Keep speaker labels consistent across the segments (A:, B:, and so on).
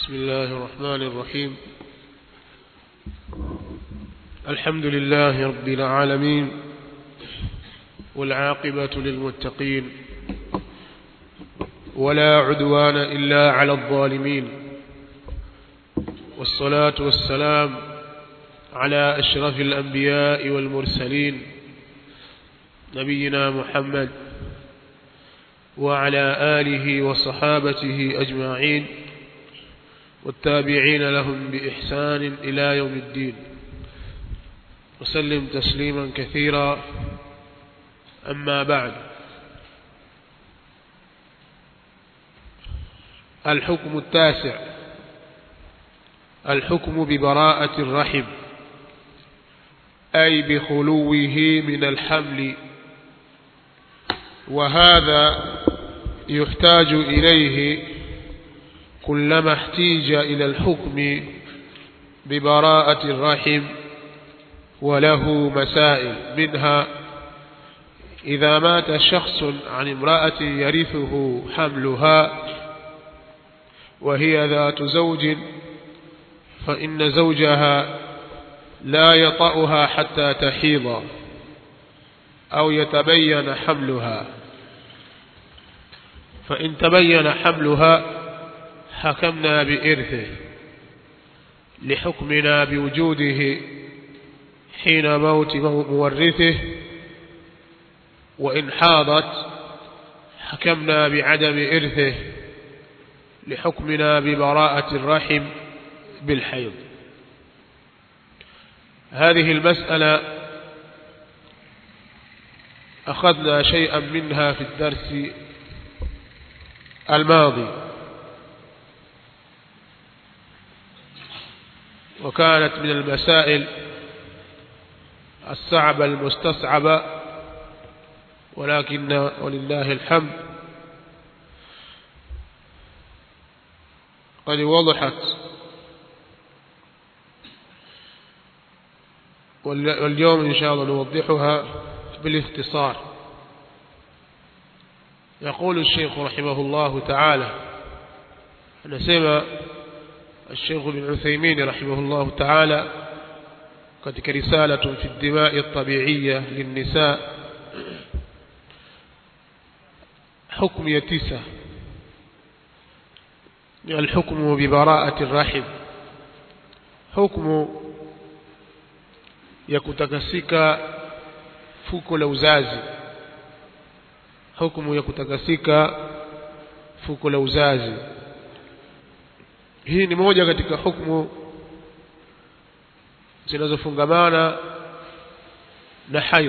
A: بسم الله الرحمن الرحيم الحمد لله رب العالمين والعاقبة للمتقين ولا عدوان إلا على الظالمين والصلاة والسلام على أشرف الأنبياء والمرسلين نبينا محمد وعلى آله وصحابته أجمعين والتابعين لهم بإحسان إلى يوم الدين وسلم تسليما كثيرا أما بعد الحكم التاسع الحكم ببراءة الرحم أي بخلوه من الحمل وهذا يحتاج إليه كلما احتيج إلى الحكم ببراءة الرحم وله مسائل منها إذا مات شخص عن امرأة يرثه حملها وهي ذات زوج فإن زوجها لا يطأها حتى تحيض أو يتبين حملها فإن تبين حملها حكمنا بإرثه لحكمنا بوجوده حين موت مورثه وإن حاضت حكمنا بعدم إرثه لحكمنا ببراءة الرحم بالحيض هذه المسألة أخذنا شيئا منها في الدرس الماضي وكانت من المسائل الصعبة المستصعبة ولكن ولله الحمد قد وضحت واليوم إن شاء الله نوضحها بالاختصار يقول الشيخ رحمه الله تعالى نسمى الشيخ بن عثيمين رحمه الله تعالى katika رسالة في الدماء الطبيعية للنساء حكم يتسى الحكم ببراءة الرحم حكم ya kutakasika fuko la uzazi hukumu ya kutakasika fuko la uzazi hii ni moja katika hukumu zinazofungamana na haid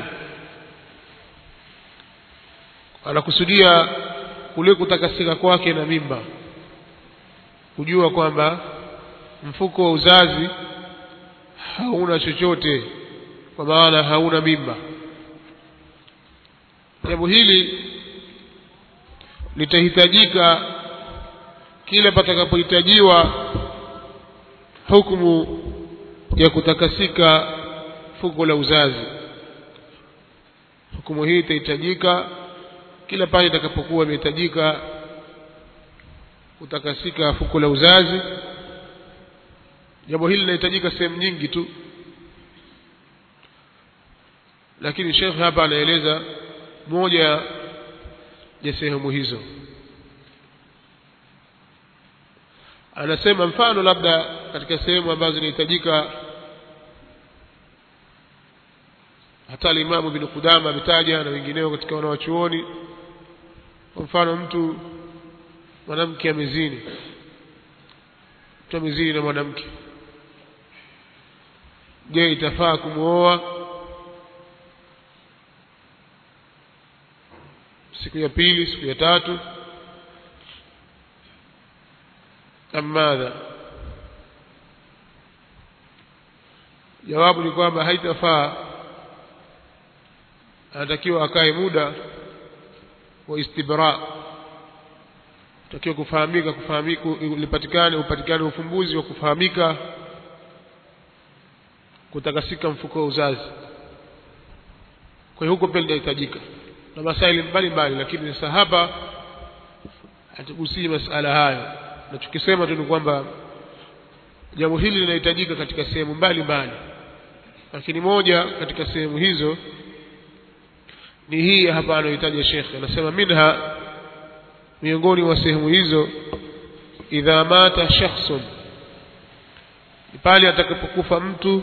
A: anakusudia kule kutakasika kwake na mimba kujua kwamba mfuko wa uzazi hauna chochote kwa maana hauna mimba jambo hili litahitajika kila patakapohitajiwa hukumu ya kutakasika fuko la uzazi hukumu hii itahitajika kila pale itakapokuwa imehitajika kutakasika fuko la uzazi jambo hili linahitajika sehemu nyingi tu lakini shekhe hapa anaeleza moja ya sehemu hizo anasema mfano labda katika sehemu ambazo zinahitajika hata alimamu bin Qudama ametaja na wengineo katika wanawachuoni kwa mfano mtu mwanamke amezini mtu amezini na mwanamke je itafaa kumwoa siku ya pili siku ya tatu amadha jawabu ni kwamba haitafaa anatakiwa akae muda wa istibra takiwa kufahamika kufahamika ulipatikane upatikane ufumbuzi wa kufahamika kutakasika mfuko wa uzazi kwa hiyo huko pia linahitajika na masaili mbalimbali lakini sasa hapa hatugusii masala hayo na tukisema tu ni kwamba jambo hili linahitajika katika sehemu mbalimbali lakini moja katika sehemu hizo ni hii hapa anayohitaja shekhe anasema minha miongoni mwa sehemu hizo idha mata shakhsun pale atakapokufa mtu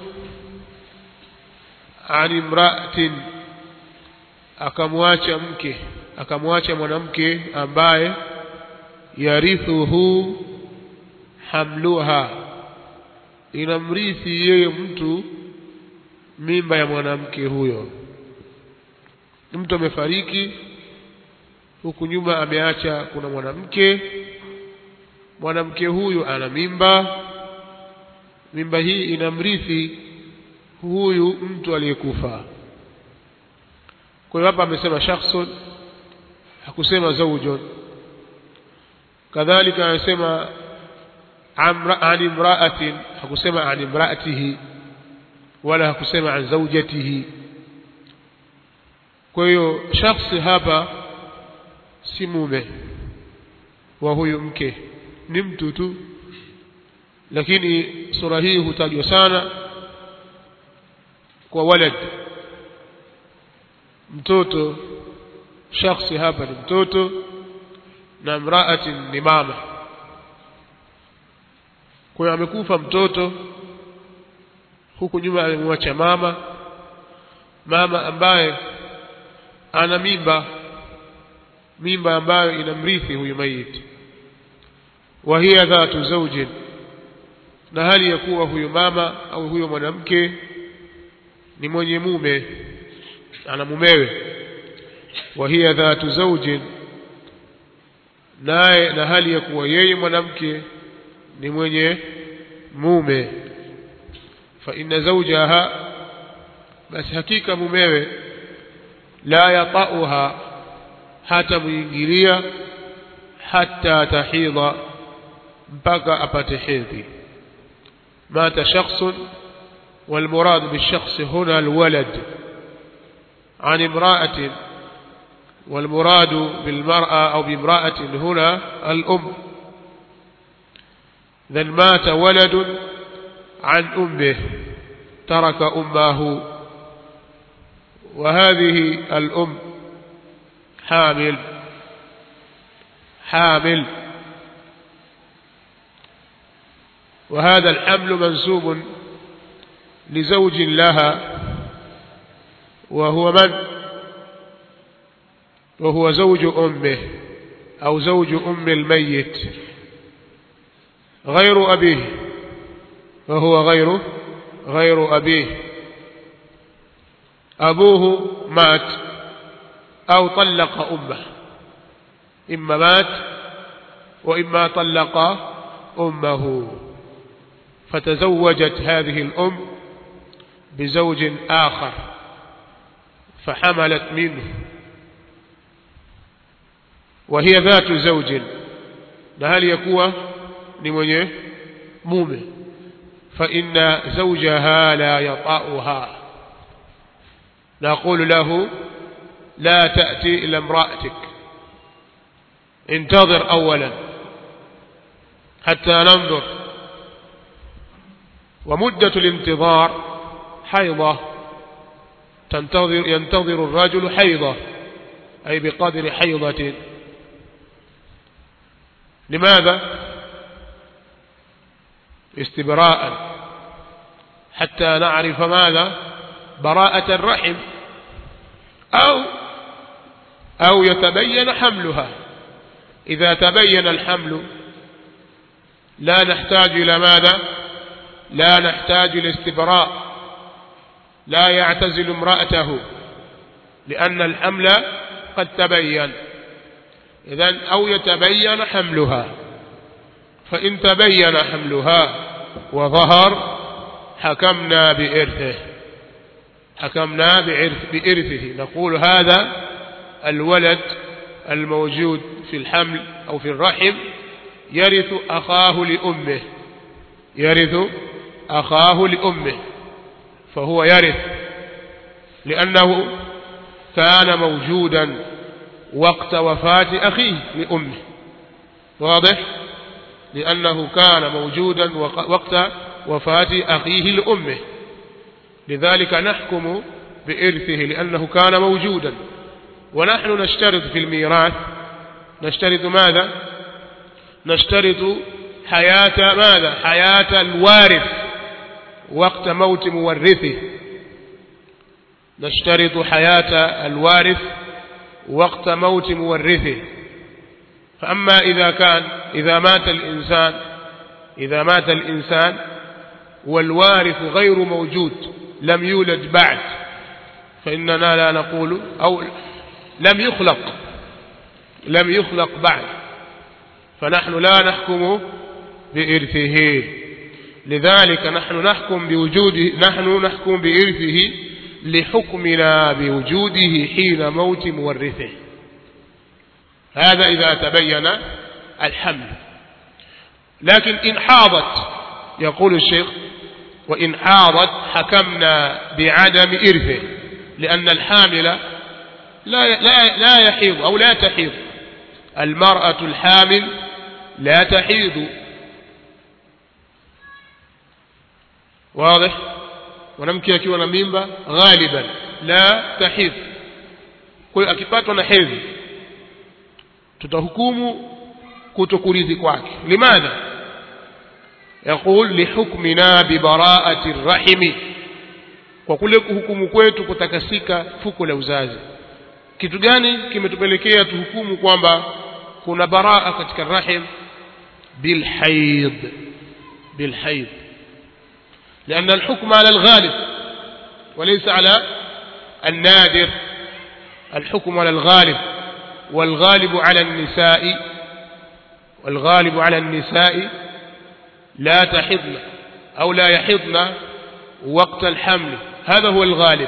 A: an imraatin akamwacha mke akamwacha mwanamke ambaye yarithuhu hamluha inamrithi yeye mtu mimba ya mwanamke huyo mtu amefariki huku nyuma ameacha kuna mwanamke mwanamke huyu ana mimba mimba hii inamrithi huyu mtu aliyekufa kwa hiyo hapa amesema shakhsun hakusema zaujun kadhalika anasema an imraatin hakusema an imraatihi wala hakusema an zaujatihi kwa hiyo shakhsi hapa si mume wa huyu mke ni mtu tu lakini sura hii hutajwa sana kwa walad mtoto shakhsi hapa ni mtoto na mraati ni mama kwa hiyo amekufa mtoto huku nyuma amemwacha mama mama ambaye ana mimba mimba ambayo inamrithi huyu maiti wa hiya dhatu zawjin na hali ya kuwa huyu mama au huyo mwanamke ni mwenye mume ana mumewe wa hiya dhatu zawjin naye na hali ya kuwa yeye mwanamke ni mwenye mume fa inna zawjaha basi hakika mumewe la yatauha hata muingilia hata tahidha mpaka apate hedhi mata shakhsun والمراد بالشخص هنا الولد عن امرأة والمراد بالمرأة أو بامرأة هنا الأم ذن مات ولد عن أمه ترك أمه وهذه الأم حامل حامل وهذا الحمل منسوب لزوج لها وهو من وهو زوج أمه أو زوج أم الميت غير أبيه وهو غير غير أبيه أبوه مات أو طلق أمه إما مات وإما طلق أمه فتزوجت هذه الأم بزوج آخر فحملت منه وهي ذات زوج هل يكون لمن مومه فإن زوجها لا يطأها نقول له لا تأتي إلى امرأتك انتظر أولا حتى ننظر ومدة الانتظار حيضة تنتظر ينتظر الرجل حيضة أي بقدر حيضة لماذا استبراء حتى نعرف ماذا براءة الرحم أو أو يتبين حملها إذا تبين الحمل لا نحتاج إلى ماذا لا نحتاج إلى استبراء لا يعتزل امرأته لأن الحمل قد تبين إذن أو يتبين حملها فإن تبين حملها وظهر حكمنا بإرثه حكمنا بإرث بإرثه نقول هذا الولد الموجود في الحمل أو في الرحم يرث أخاه لأمه يرث أخاه لأمه فهو يرث لأنه كان موجودا وقت وفاة أخيه لأمه واضح لأنه كان موجودا وقت وفاة أخيه لأمه لذلك نحكم بإرثه لأنه كان موجودا ونحن نشترط في الميراث نشترط ماذا نشترط حياة ماذا حياة الوارث وقت موت مورثه نشترط حياة الوارث وقت موت مورثه فأما إذا كان إذا مات الإنسان إذا مات الإنسان والوارث غير موجود لم يولد بعد فإننا لا نقول أو لم يخلق لم يخلق بعد فنحن لا نحكم بإرثه لذلك نحن نحكم بوجوده نحن نحكم بإرثه لحكمنا بوجوده حين موت مورثه هذا إذا تبين الحمل لكن إن حاضت يقول الشيخ وإن حاضت حكمنا بعدم إرثه لأن الحامل لا لا لا يحيض أو لا تحيض المرأة الحامل لا تحيض واضح mwanamke akiwa na mimba ghaliban la tahidh kwa hiyo akipatwa na hedhi tutahukumu kutokuridhi kwake limadha yaqul lihukmina bibaraati rrahimi kwa kule kuhukumu kwetu kutakasika fuko la uzazi kitu gani kimetupelekea tuhukumu kwamba kuna baraa katika rahim bilhaid bilhaid لأن الحكم على الغالب وليس على النادر الحكم على الغالب والغالب على النساء والغالب على النساء لا تحضن أو لا يحضن وقت الحمل هذا هو الغالب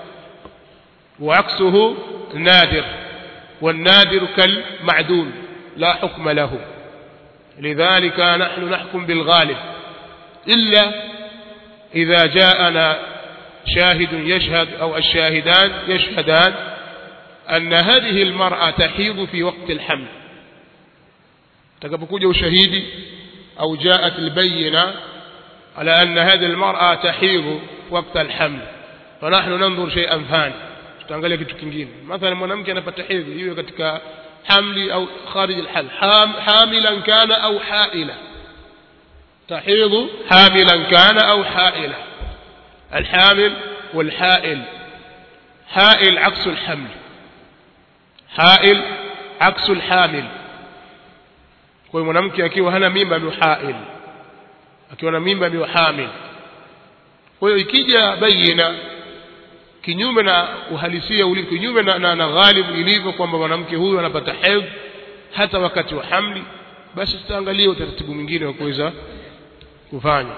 A: وعكسه نادر والنادر كالمعدوم لا حكم له لذلك نحن نحكم بالغالب إلا إذا جاءنا شاهد يشهد أو الشاهدان يشهدان أن هذه المرأة تحيض في وقت الحمل تكبكوجه شهيدي أو جاءت البينة على أن هذه المرأة تحيض وقت الحمل فنحن ننظر شيئا ثاني tutaangalia kitu kingine mathalan mwanamke anapata hedhi iwe katika hamli au kharij alhal hamilan kana au haila تحيض حاملا كان أو حائلا الحامل والحائل حائل عكس الحمل حائل عكس الحامل kwa hiyo mwanamke akiwa hana mimba ndio hail akiwa na mimba ndio hamil kwa hiyo ikija baina kinyume na uhalisia ulivyo kinyume na, na, na ghalibu ilivyo kwamba mwanamke huyu anapata hedhi hata wakati wa hamli basi tutaangalia utaratibu mwingine wa kuweza kufanya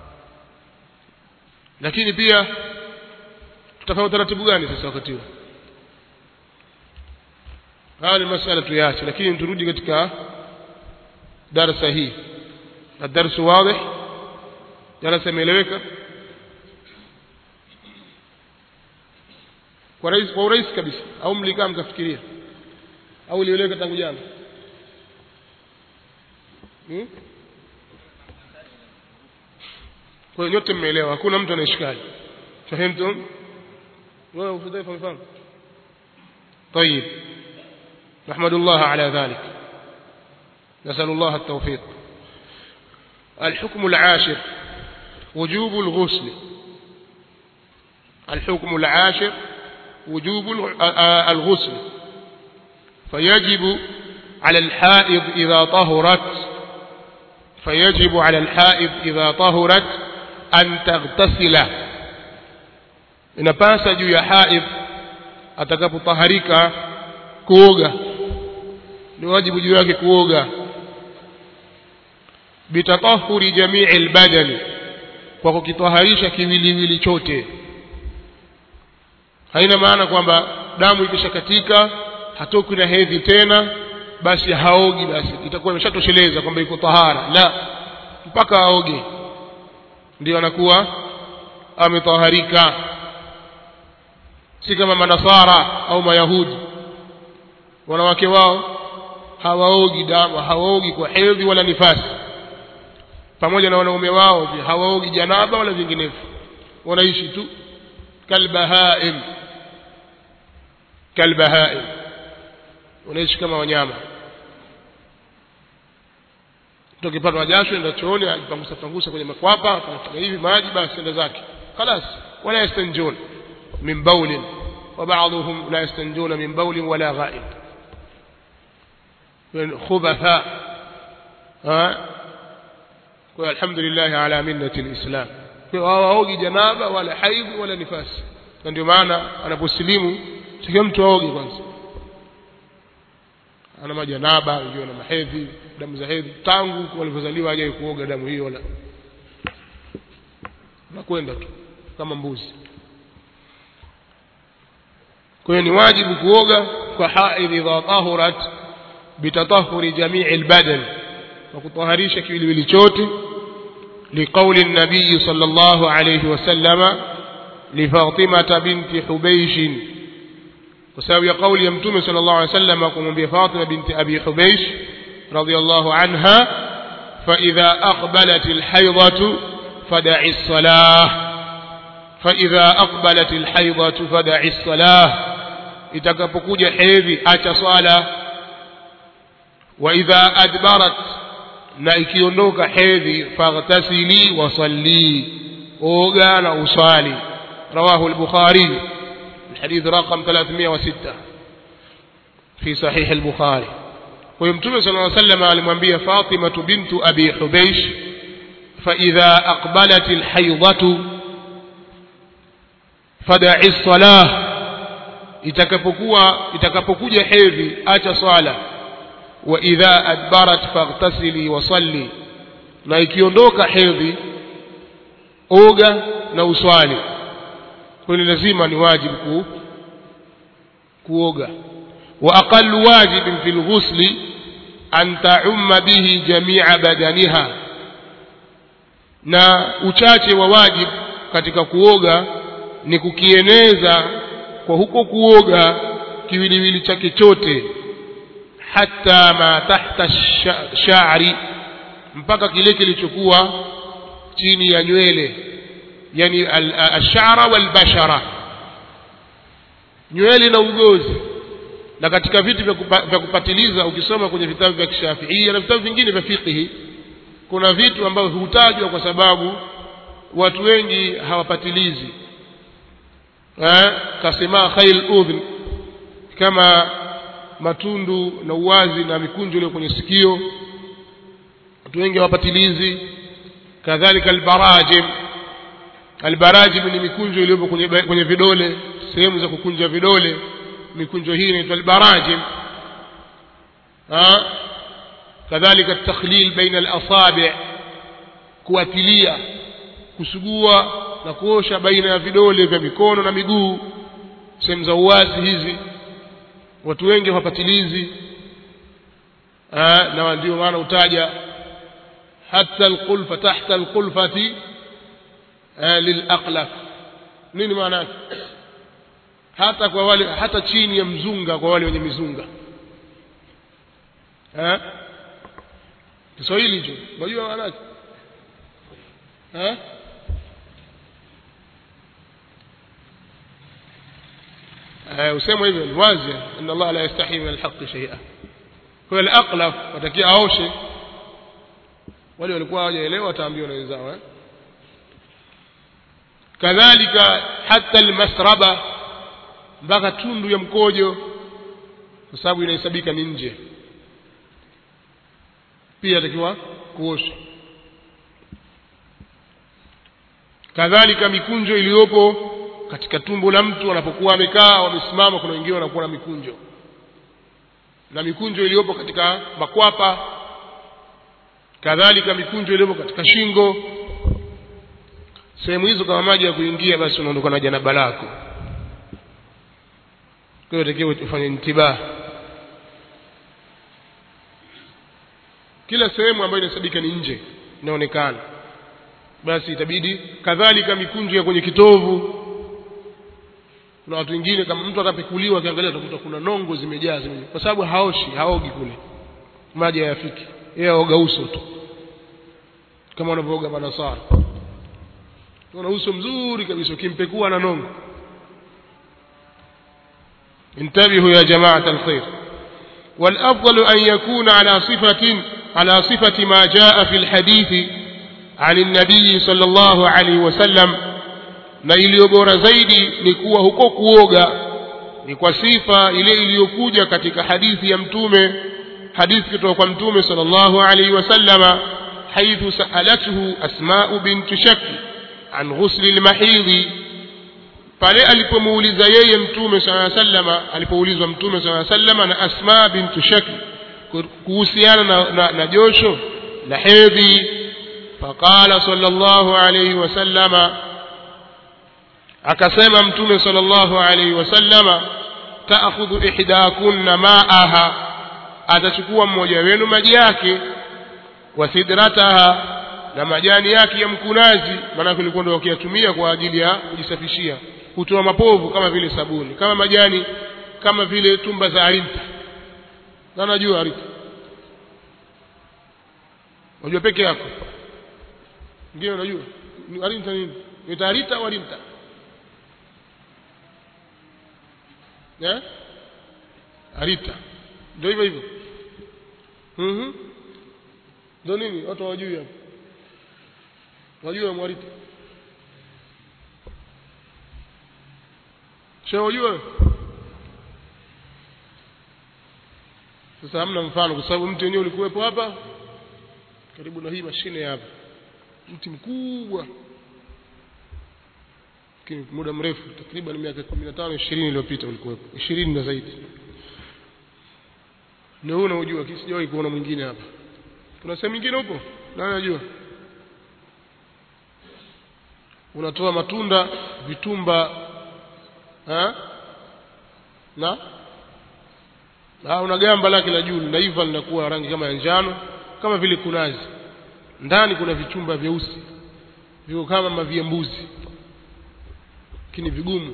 A: lakini pia tutafanya utaratibu gani sasa wakati huo haya ni masala tuyache lakini turudi katika darasa hii الدرس واضح darasa imeeleweka kwa rais kwa urahisi kabisa au mlikaa mkafikiria au ilieleweka tangu jana hmm? kwa hiyo nyote mmeelewa hakuna mtu anayeshikali fahimtum wewe ufudhaifa umefahamu طيب نحمد الله على ذلك نسأل الله التوفيق الحكم العاشر وجوب الغسل الحكم العاشر وجوب الغسل فيجب على الحائض إذا طهرت فيجب على الحائض إذا طهرت أن تغتسل inapasa juu ya haidh atakapotaharika kuoga ni wajibu juu yake kuoga bitatahuri jamii albadani kwa kukitaharisha kiwiliwili chote haina maana kwamba damu ikishakatika hatoki na hedhi tena basi haogi basi itakuwa imeshatosheleza kwamba iko tahara la mpaka aoge ndio anakuwa ametaharika si kama manasara au mayahudi wanawake wao hawaogi damu hawaogi kwa hedhi wala nifasi pamoja na wanaume wao pia hawaogi janaba wala vinginevyo wanaishi tu kalbahaim kalbahaim wanaishi kama wanyama tukipatwa jasho enda chooni ajipangusa pangusa kwenye makwapa anafanya hivi maji basi enda zake خلاص ولا يستنجون من بول وبعضهم لا يستنجون من بول ولا غائب خبثاء ها والحمد لله على منة الإسلام hawaogi janaba wala haidhi wala nifasi na ndio maana anaposilimu takiwa mtu aoge kwanza ana majanaba wengine na mahedhi damu za hedhi tangu walivyozaliwa hajai kuoga damu hiyo wala nakwenda tu kama mbuzi kwa hiyo ni wajibu kuoga kwa haidhi idha tahurat bitatahuri jamii albadan wa kutaharisha kiwiliwili chote لقول النبي صلى الله عليه وسلم لفاطمة بنت حبيش وسبب قول يمتم صلى الله عليه وسلم قم بفاطمة بنت أبي حبيش رضي الله عنها فإذا أقبلت الحيضة فدع الصلاة فإذا أقبلت الحيضة فدع الصلاة itakapokuja hedhi acha swala wa idha adbarat na ikiondoka hedhi faghtasili wasalli oga na usali rawahu al-bukhari الحديث رقم 306 في صحيح البخاري ويمتم صلى الله عليه وسلم alimwambia Fatima bintu Abi Hubaysh فإذا أقبلت الحيضة فدع الصلاة itakapokuwa itakapokuja hedhi acha swala wa idha adbarat faghtasili wa salli na ikiondoka hedhi oga na uswali kwa lazima ni wajibu ku, kuoga wa aqallu wajibin fil ghusli an ta'umma bihi jami'a badaniha na uchache wa wajibu katika kuoga ni kukieneza kwa huko kuoga kiwiliwili chake chote hata ma tahta sha'ri mpaka kile kilichokuwa chini ya nywele yani ashara walbashara nywele na ugozi na katika vitu vya kupa, vya kupatiliza ukisoma kwenye vitabu vya kishafiia na vitabu vingine vya fiqhi kuna vitu ambavyo hutajwa kwa sababu watu wengi hawapatilizi eh kasema khail udhn kama matundu na uwazi na mikunjo ile kwenye sikio watu wengi hawapatilizi kadhalika albarajim albarajim ni mikunjo iliyopo kwenye, kwenye vidole sehemu za kukunja vidole mikunjo hii inaitwa albarajim kadhalika takhlil baina alasabi kuatilia kusugua na kuosha baina ya vidole vya mikono na miguu sehemu za uwazi hizi watu wengi hawapatilizi na ndio maana utaja hata alqulfa tahta alqulfati lilaqlaf nini maana yake hata kwa wale hata chini ya mzunga kwa wale wenye mizunga eh Kiswahili hicho unajua maana yake eh usema hivyo ni wazi inna Allah la yastahi min alhaqi shay'a kwa al-aqlaf watakia aoshe wale walikuwa hawajaelewa wataambiwa na wenzao eh kadhalika hata almasraba mpaka tundu ya mkojo kwa sababu inahesabika ni nje pia atakiwa kuosha kadhalika mikunjo iliyopo katika tumbo la mtu anapokuwa amekaa wamesimama kuna wengine wanakuwa na mikunjo na mikunjo iliyopo katika makwapa kadhalika mikunjo iliyopo katika shingo sehemu hizo kama maji ya kuingia basi unaondoka na janaba lako kwa hiyo takiwa ufanye intibah kila sehemu ambayo inasabika ni nje inaonekana basi itabidi kadhalika mikunjo ya kwenye kitovu kuna watu wengine kama mtu atapekuliwa akiangalia utakuta kuna nongo zimejaa zimejaa kwa sababu haoshi haogi kule maji hayafiki yeye aoga uso tu kama wanavyooga manasara una uso mzuri kabisa ukimpekua na nongo انتبهوا يا جماعة الخير والأفضل أن يكون على صفة على صفة ما جاء في الحديث عن النبي صلى الله عليه وسلم na iliyo bora zaidi ni kuwa huko kuoga ni kwa sifa ile iliyokuja katika hadithi ya mtume hadithi kutoka kwa mtume sallallahu alaihi wasallama haithu saalathu asmau bintu shaki an ghusli lmahidhi pale alipomuuliza yeye mtume saa sallama alipoulizwa mtume saa sallama na asma bintu shaki kuhusiana na, na, na josho la hedhi faqala sallallahu alaihi wasallama akasema mtume sallallahu alaihi wasallama taakhudhu ihdakunna maaha atachukua mmoja wenu maji yake wa sidrataha na majani yake ya mkunazi maanake ulikuwa ndio wakiyatumia kwa ajili ya kujisafishia hutoa mapovu kama vile sabuni kama majani kama vile tumba za arinta na najua arinta unajua peke yako ngine unajua arinta nini ni arita au arinta eh arita ndio hivyo hivyo mhm ndio nini watu hawajui hapo wajua mwarita sio wajua sasa hamna mfano kwa sababu mti wenyewe ulikuwepo hapa karibu na hii mashine hapa mti mkubwa lakini muda mrefu takriban miaka 15 20 iliyopita ulikuwepo 20 na zaidi ni huu unaojua sijawahi kuona mwingine hapa kuna sehemu nyingine huko nani anajua unatoa matunda vitumba ha? na na una gamba lake la juu linaiva linakuwa rangi kama ya njano kama vile kunazi ndani kuna vichumba vyeusi viko kama mavia mbuzi lakini vigumu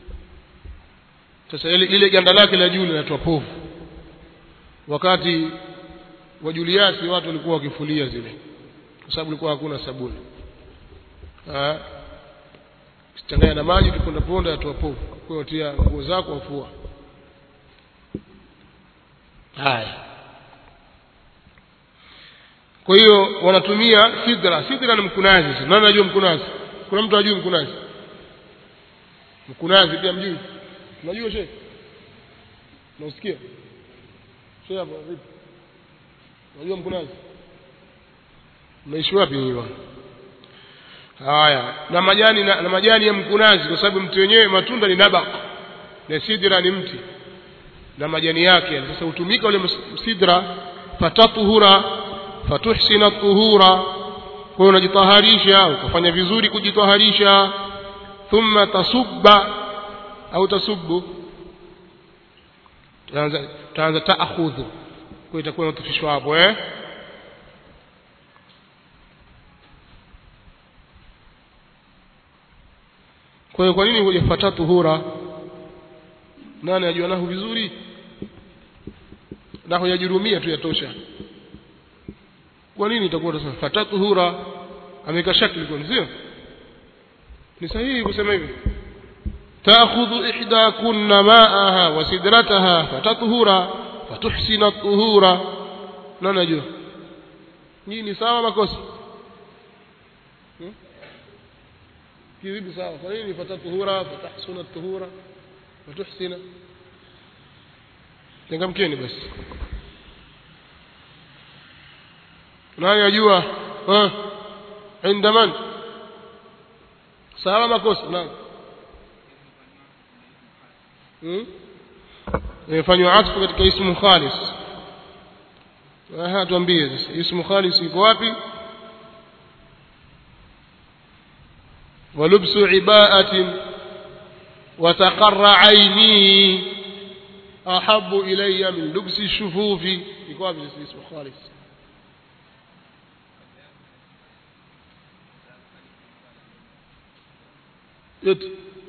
A: sasa ile, ile ganda lake la juu linatoa povu wakati wa Juliasi watu walikuwa wakifulia zile kwa sababu ilikuwa hakuna sabuni ah changanya na maji kiponda ponda yatoa povu kwa hiyo tia nguo zako wafua haya kwa hiyo wanatumia sidra sidra ni mkunazi nani anajua mkunazi kuna mtu ajui mkunazi mkunazi pia mjui unajua shehe unasikia shehe hapo vipi unajua mkunazi mnaishi wapi hiyo haya na majani na, na majani ya mkunazi kwa sababu mti wenyewe matunda ni nabaq na sidra ni mti na majani yake sasa hutumika ule sidra fatatuhura fatuhsina tuhura kwa hiyo unajitaharisha ukafanya vizuri kujitaharisha thumma tasubba au tasubbu taanza taakhudhu kwa itakuwa inatufishwa hapo eh kwa hiyo kwa nini hujafuata tuhura nani ajua nahu vizuri na hujajurumia tu yatosha kwa nini itakuwa sasa fatatuhura ameka shakli kwa sio ni sahihi kusema hivi تأخذ إحداكن ماءها وسدرتها فتطهر فتحسن الطهور لا نجو نيني sawa makosa kivipi sawa kwa nini fatatuhura fatahsuna tuhura fatuhsina changamkeni basi nani ajua inda man sawa makosa naam imefanywa atfu katika ismu khalis aha tuambie sasa ismu khalis iko wapi ولبس عباءة وتقر عيني أحب إلي من لبس الشفوف يقول اسم خالص yote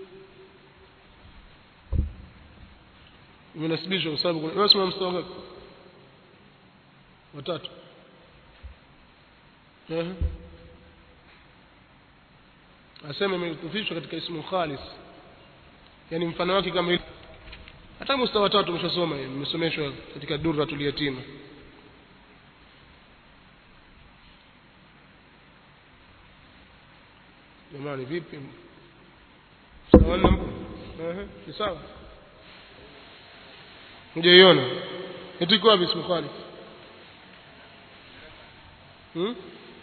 A: imenasibishwa kwa sababu kuna wewe una mstari ngapi watatu ehe asema imetufishwa katika ismu khalis yani mfano wake kama ile hata mustawa tatu tumeshasoma hiyo mmesomeshwa katika durratul yatima jamani vipi sawa na mpo ehe ni sawa mjaiona eti kwa wapi ismu khalis hmm?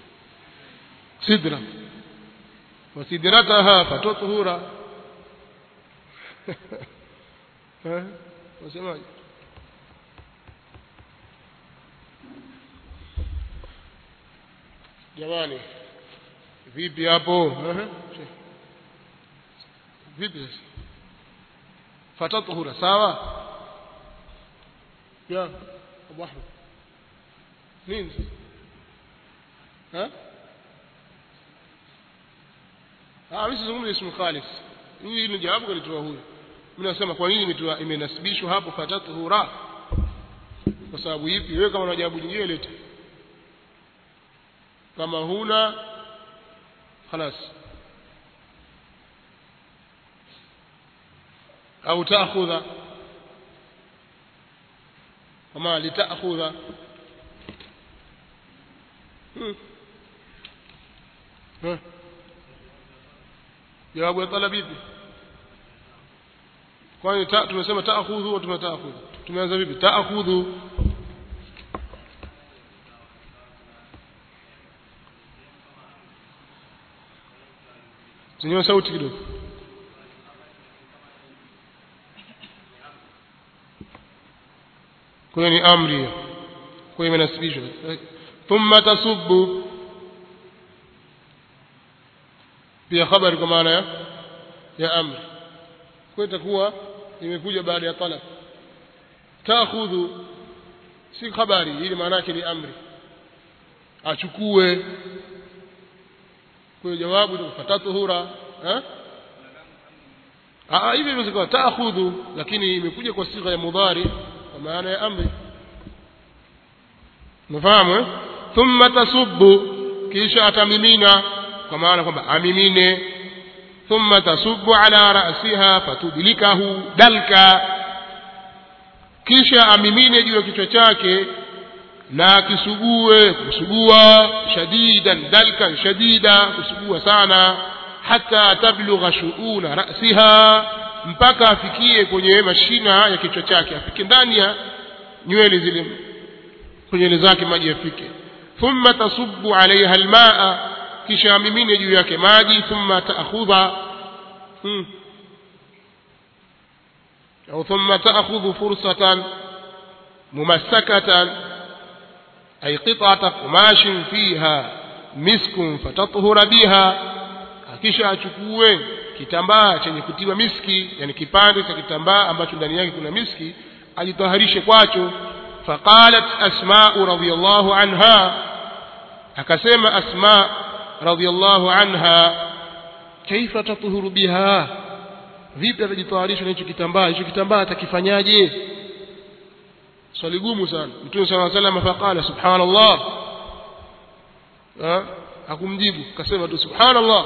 A: sidra wasidrataha fatuthura Eh, wasemaje jamani vipi hapo Ehe, vipi sasa fatatuhura sawa ya abu ahmed nini ha ah mimi sizungumzi ismu khalis hii ni jawabu kalitoa huyu mimi nasema kwa nini imetoa imenasibishwa hapo fatatuhura kwa sababu ipi wewe kama una jawabu jingine lete kama huna خلاص أو تأخذ وما لتأخذ هم. ها. jawabu ya talab ipi kwani ta, tumesema taakhudhu au tumetaakhudhu tumeanza vipi taakhudhu zenyewe sauti kidogo kwa hiyo ni amri hiyo kwa hiyo imenasibishwa thumma tasubbu pia habari kwa maana ya ya amri kwa hiyo itakuwa imekuja baada ya talab taakhudhu si habari ili maana yake ni amri achukue kwa hiyo jawabu ni fatatuhura eh ah hivi hivyo taakhudhu lakini imekuja kwa sigha ya mudhari kwa maana ya amri umefahamu eh thumma tasubbu kisha atamimina kwa maana kwamba amimine thumma tasubbu ala ra'siha fatudlikahu dalka kisha amimine juu ya kichwa chake na kisugue kusugua shadidan dalkan shadida kusugua sana hata tablugha shuuna rasiha mpaka afikie kwenye mashina ya kichwa chake afike ndani ya nywele zile kwenye nywele zake maji yafike thumma tasubbu alaiha almaa kisha amimine juu yake maji thumma taakhudha hmm. au thumma taakhudhu fursatan mumassakatan أي قطعة قماش فيها مسك فتطهر بها akisha achukue kitambaa chenye kutiwa miski yani kipande cha kitambaa ambacho ndani yake kuna miski ajitaharishe kwacho faqalat asma'u radhiyallahu anha akasema asma radhiyallahu anha kaifa tatuhuru biha vipi atajitaharisha na hicho kitambaa hicho kitambaa atakifanyaje swali gumu sana mtume sala salam faqala subhanallah hakumjibu kasema tu subhanallah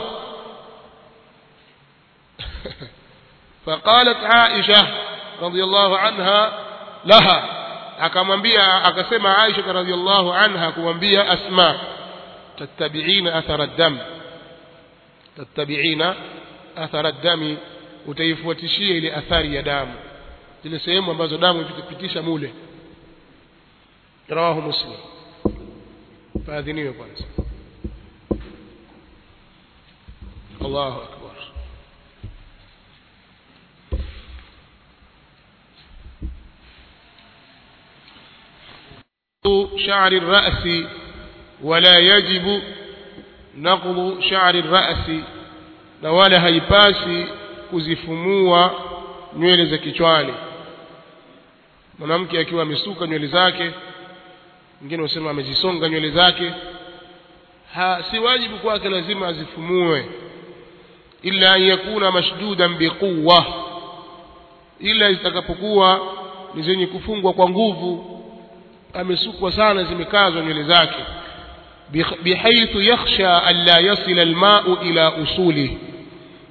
A: فقالت عائشة رضي الله عنها لها akamwambia akasema Aisha radhiallahu anha kumwambia Asma tattabi'ina athara dam tattabi'ina athara dami utaifuatishia ile athari ya damu zile sehemu ambazo damu ipitisha mule رواه مسلم فاذنيه kwanza الله أكبر شعر الرأس ولا يجب نقض شعر الرأس na wala haipasi kuzifumua nywele za kichwani mwanamke akiwa amesuka nywele zake wengine usema amezisonga nywele zake ha, si wajibu kwake lazima azifumue illa an yakuna mashdudan biquwa ila zitakapokuwa ni zenye kufungwa kwa nguvu amesukwa sana zimekazwa nywele zake bihaithu yakhsha an la yasila almau ila usulihi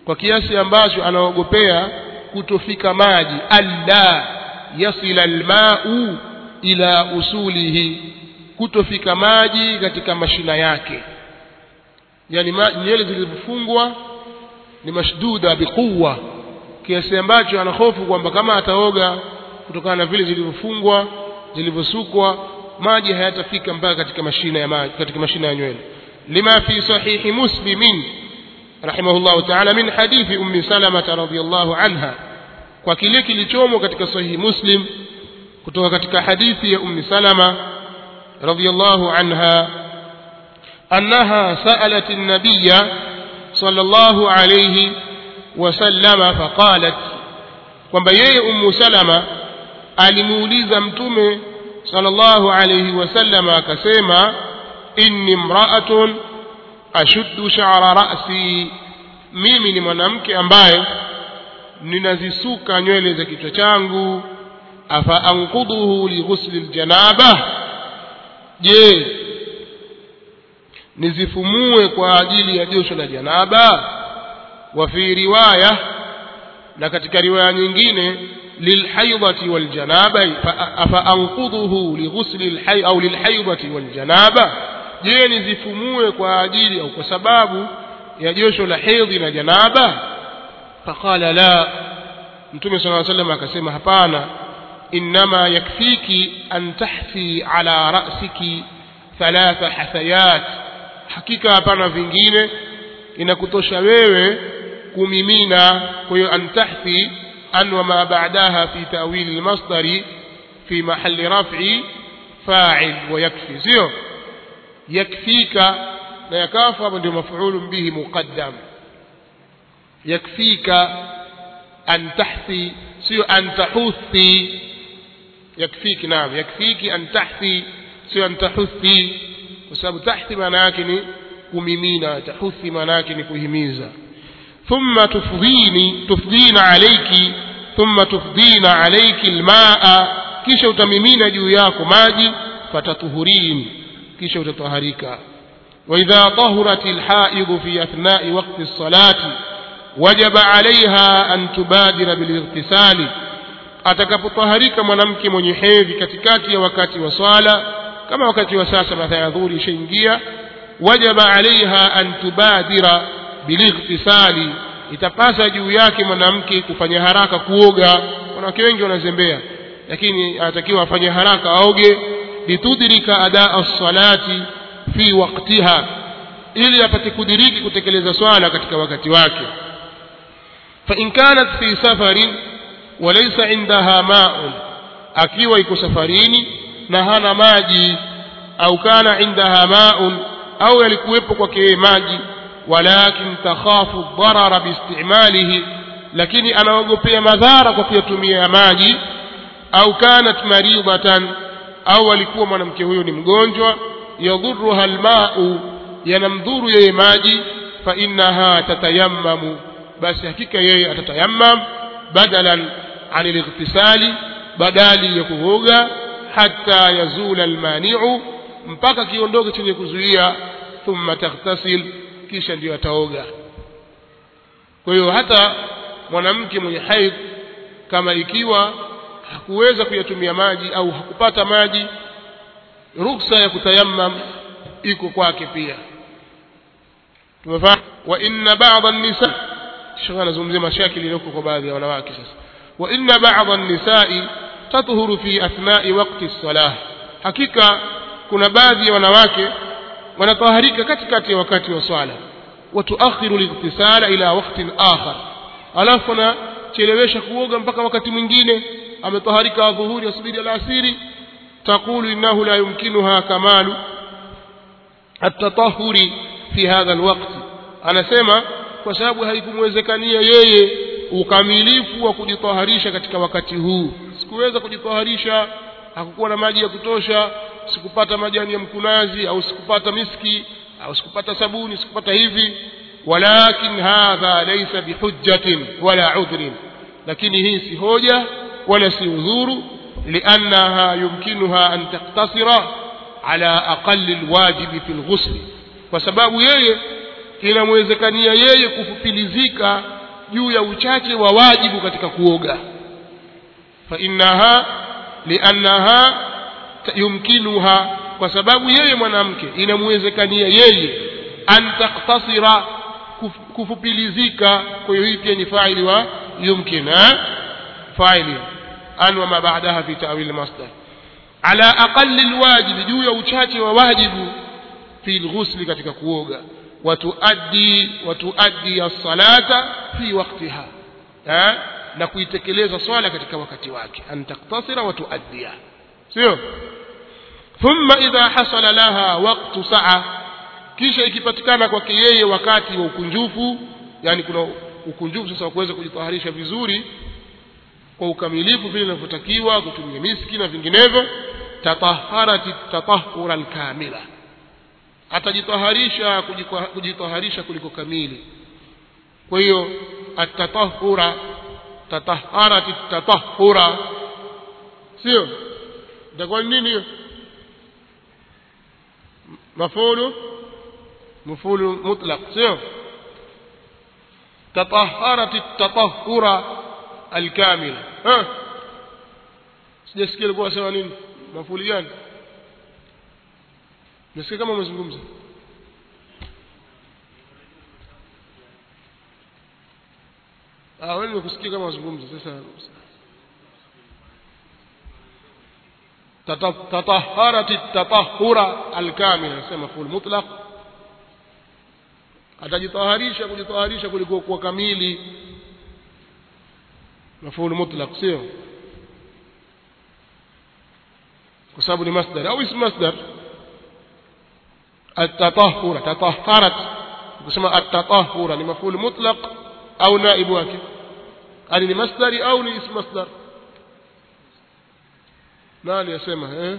A: kwa kiasi ambacho anaogopea kutofika maji alla yasila almau ila usulihi kutofika maji katika mashina yake yani nywele zilizofungwa ni mashduda biquwa kiasi ambacho anahofu kwamba kama ataoga kutokana na vile zilivyofungwa zilivyosukwa maji hayatafika mpaka katika mashina ya maji katika mashina ya nywele lima fi sahihi muslimin rahimahullah ta'ala min hadithi ummi salama radhiyallahu anha kwa kile kilichomo katika sahihi muslim kutoka katika hadithi ya ummi salama radhiyallahu anha annaha sa'alat an-nabiyya sallallahu alayhi وسلم فقالت kwamba yeye ummu salama alimuuliza mtume sallallahu alayhi wasallam akasema inni mra'atun ashuddu sha'ra ra'si mimi ni mwanamke ambaye ninazisuka nywele za kichwa changu afa anquduhu li ghusli aljanaba je nizifumue kwa ajili ya josho la janaba وفي رواية لكتك رواية nyingine للحيضة والجنابة فأنقضه لغسل الحي أو للحيضة والجنابة je nizifumue kwa ajili au kwa sababu ya josho la hedhi na janaba faqala la mtume sala llaw sallam akasema hapana innama yakfiki an tahfi ala rasiki thalatha hathayat hakika hapana vingine inakutosha wewe kumimina kwa hiyo antahthi an wa ma ba'daha fi ta'wil al-masdari fi mahalli raf'i fa'il wa yakfi sio yakfika na yakafu hapo ndio maf'ul bihi muqaddam yakfika an tahthi sio an tahuthi yakfiki naam yakfiki an tahthi sio an tahuthi kwa sababu tahthi maana yake ni kumimina tahuthi maana yake ni kuhimiza thumma tufdhini tufdhina alayki thumma tufdhina alayki almaa kisha utamimina juu yako maji fatatuhurin kisha utataharika واذا طهرت الحائض في اثناء وقت الصلاه وجب عليها ان تبادر بالاغتسال atakapotaharika mwanamke mwenye hedhi katikati ya wakati wa swala kama wakati wa sasa mathaa ya dhuhuri ishaingia wajaba alaiha an tubadira bilightisali itapasa juu yake mwanamke kufanya haraka kuoga wanawake wengi wanazembea lakini anatakiwa afanye haraka aoge litudrika adaa salati fi waqtiha ili apate kudiriki kutekeleza swala katika wakati wake fa in kanat fi safarin walaysa indaha ma'un akiwa iko safarini na hana maji au kana indaha ma'un au yalikuwepo kwake maji walakin takhafu dharara biistimalihi lakini anaogopea madhara kwa kuyatumia ya maji au kanat maridatan au alikuwa mwanamke huyo ni mgonjwa yadhuruha almau yanamdhuru yeye maji fa innaha tatayammamu basi hakika yeye atatayammam badalan an alightisali badali ya kuoga hatta yazula almani'u mpaka kiondoke chenye kuzuia thumma taghtasil kisha ndiyo ataoga kwa hiyo hata mwanamke mwenye haidh kama ikiwa hakuweza kuyatumia maji au hakupata maji ruksa ya kutayammam iko kwake pia tumefahamu wa inna ba'dha an-nisa shaka nazungumzia mashakili iliyoko kwa baadhi ya wanawake sasa wa inna ba'dha an-nisa'i tatuhuru fi athna'i waqti as-salah hakika kuna baadhi ya wanawake wanataharika katikati ya wakati wa swala watuakhiru lightisala ila waqtin akhar alafu anachelewesha kuoga mpaka wakati mwingine ametaharika adhuhuri asubiri alasiri taqulu innahu la yumkinuha kamalu التطهر في هذا الوقت anasema kwa sababu haikumwezekania yeye ukamilifu wa kujitaharisha katika wakati huu sikuweza kujitaharisha hakukuwa na maji ya kutosha sikupata majani ya mkunazi au sikupata miski au sikupata sabuni sikupata hivi walakin hadha laysa bihujjatin wala udhrin lakini hii si hoja wala si udhuru liannaha yumkinuha an taktasira ala aqalli alwajibi fi alghusl kwa sababu yeye inamwezekania yeye kufupilizika juu ya uchache wa wajibu katika kuoga fa innaha liannaha yumkinuha kwa sababu yeye mwanamke inamwezekania yeye an taktasira kuf, kufupilizika kwa hiyo hii pia ni faili wa yumkin ha? faili an wa ma ba'daha fi ta'wil masdar ala aqalli alwajib juu ya uchache wa wajibu fi alghusl katika kuoga watuaddi watuaddi as-salata fi waqtiha ha? na kuitekeleza swala katika wakati wake an taktasira wa tuaddiya sio thumma idha hasala laha waqtu sa'a kisha ikipatikana kwake yeye wakati wa ukunjufu yani kuna ukunjufu sasa wa kuweza kujitaharisha vizuri kwa ukamilifu vile inavyotakiwa kutumia miski na vinginevyo tataharati tatahura alkamila atajitaharisha kujitaharisha kuliko kamili kwa hiyo atatahura tataharati tatahura sio itakuwa nini hiyo mafulu mafulu mutlaq sio tataharati tatahura alkamila ha sijasikia alikuwa sema nini mafuli gani nasikia kama umezungumza ah wewe nimekusikia kama unazungumza sasa tataharati tatahura alkamila nasema mafuli mutlaq atajitaharisha kujitaharisha kuliko kuwa kamili مفعول مطلق سيو وسبب مصدر أو اسم مصدر التطهر تطهرت كما التطهر لمفعول مطلق أو نائب واكب هل لمصدر أو لاسم مصدر ما ليسمى إيه؟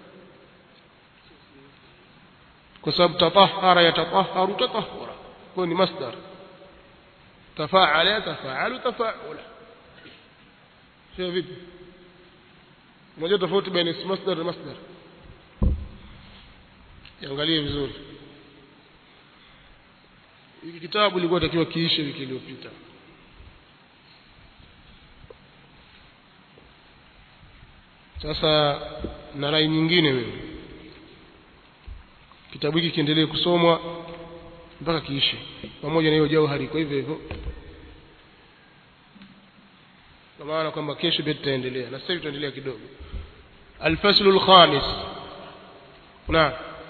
A: كسب تطهر يتطهر تطهر كون مصدر تفاعل يتفاعل تفاعلا sio vipi unajua tofauti baina ism masdar na masdar iangalie vizuri hiki kitabu ilikuwa takiwa kiishe wiki iliyopita sasa na rai nyingine mimi kitabu hiki kiendelee kusomwa mpaka kiishe pamoja na hiyo jauhari kwa hivyo hivyo kwa maana kwamba kesho pia tutaendelea na sasa hivi tutaendelea kidogo alfaslu alkhamis na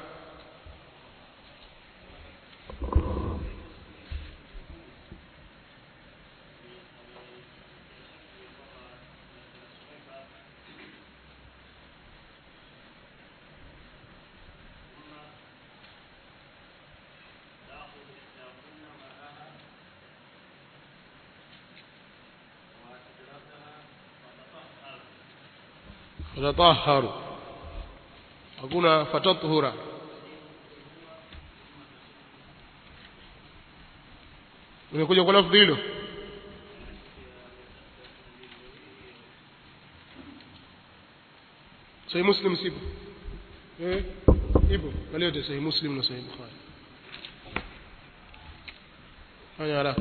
A: tatahharu hakuna fatatuhura imekuja kwa lafdhi hilo sahih muslim sipo eh ipo kalio te sahih muslim na sahih bukhari fanya haraka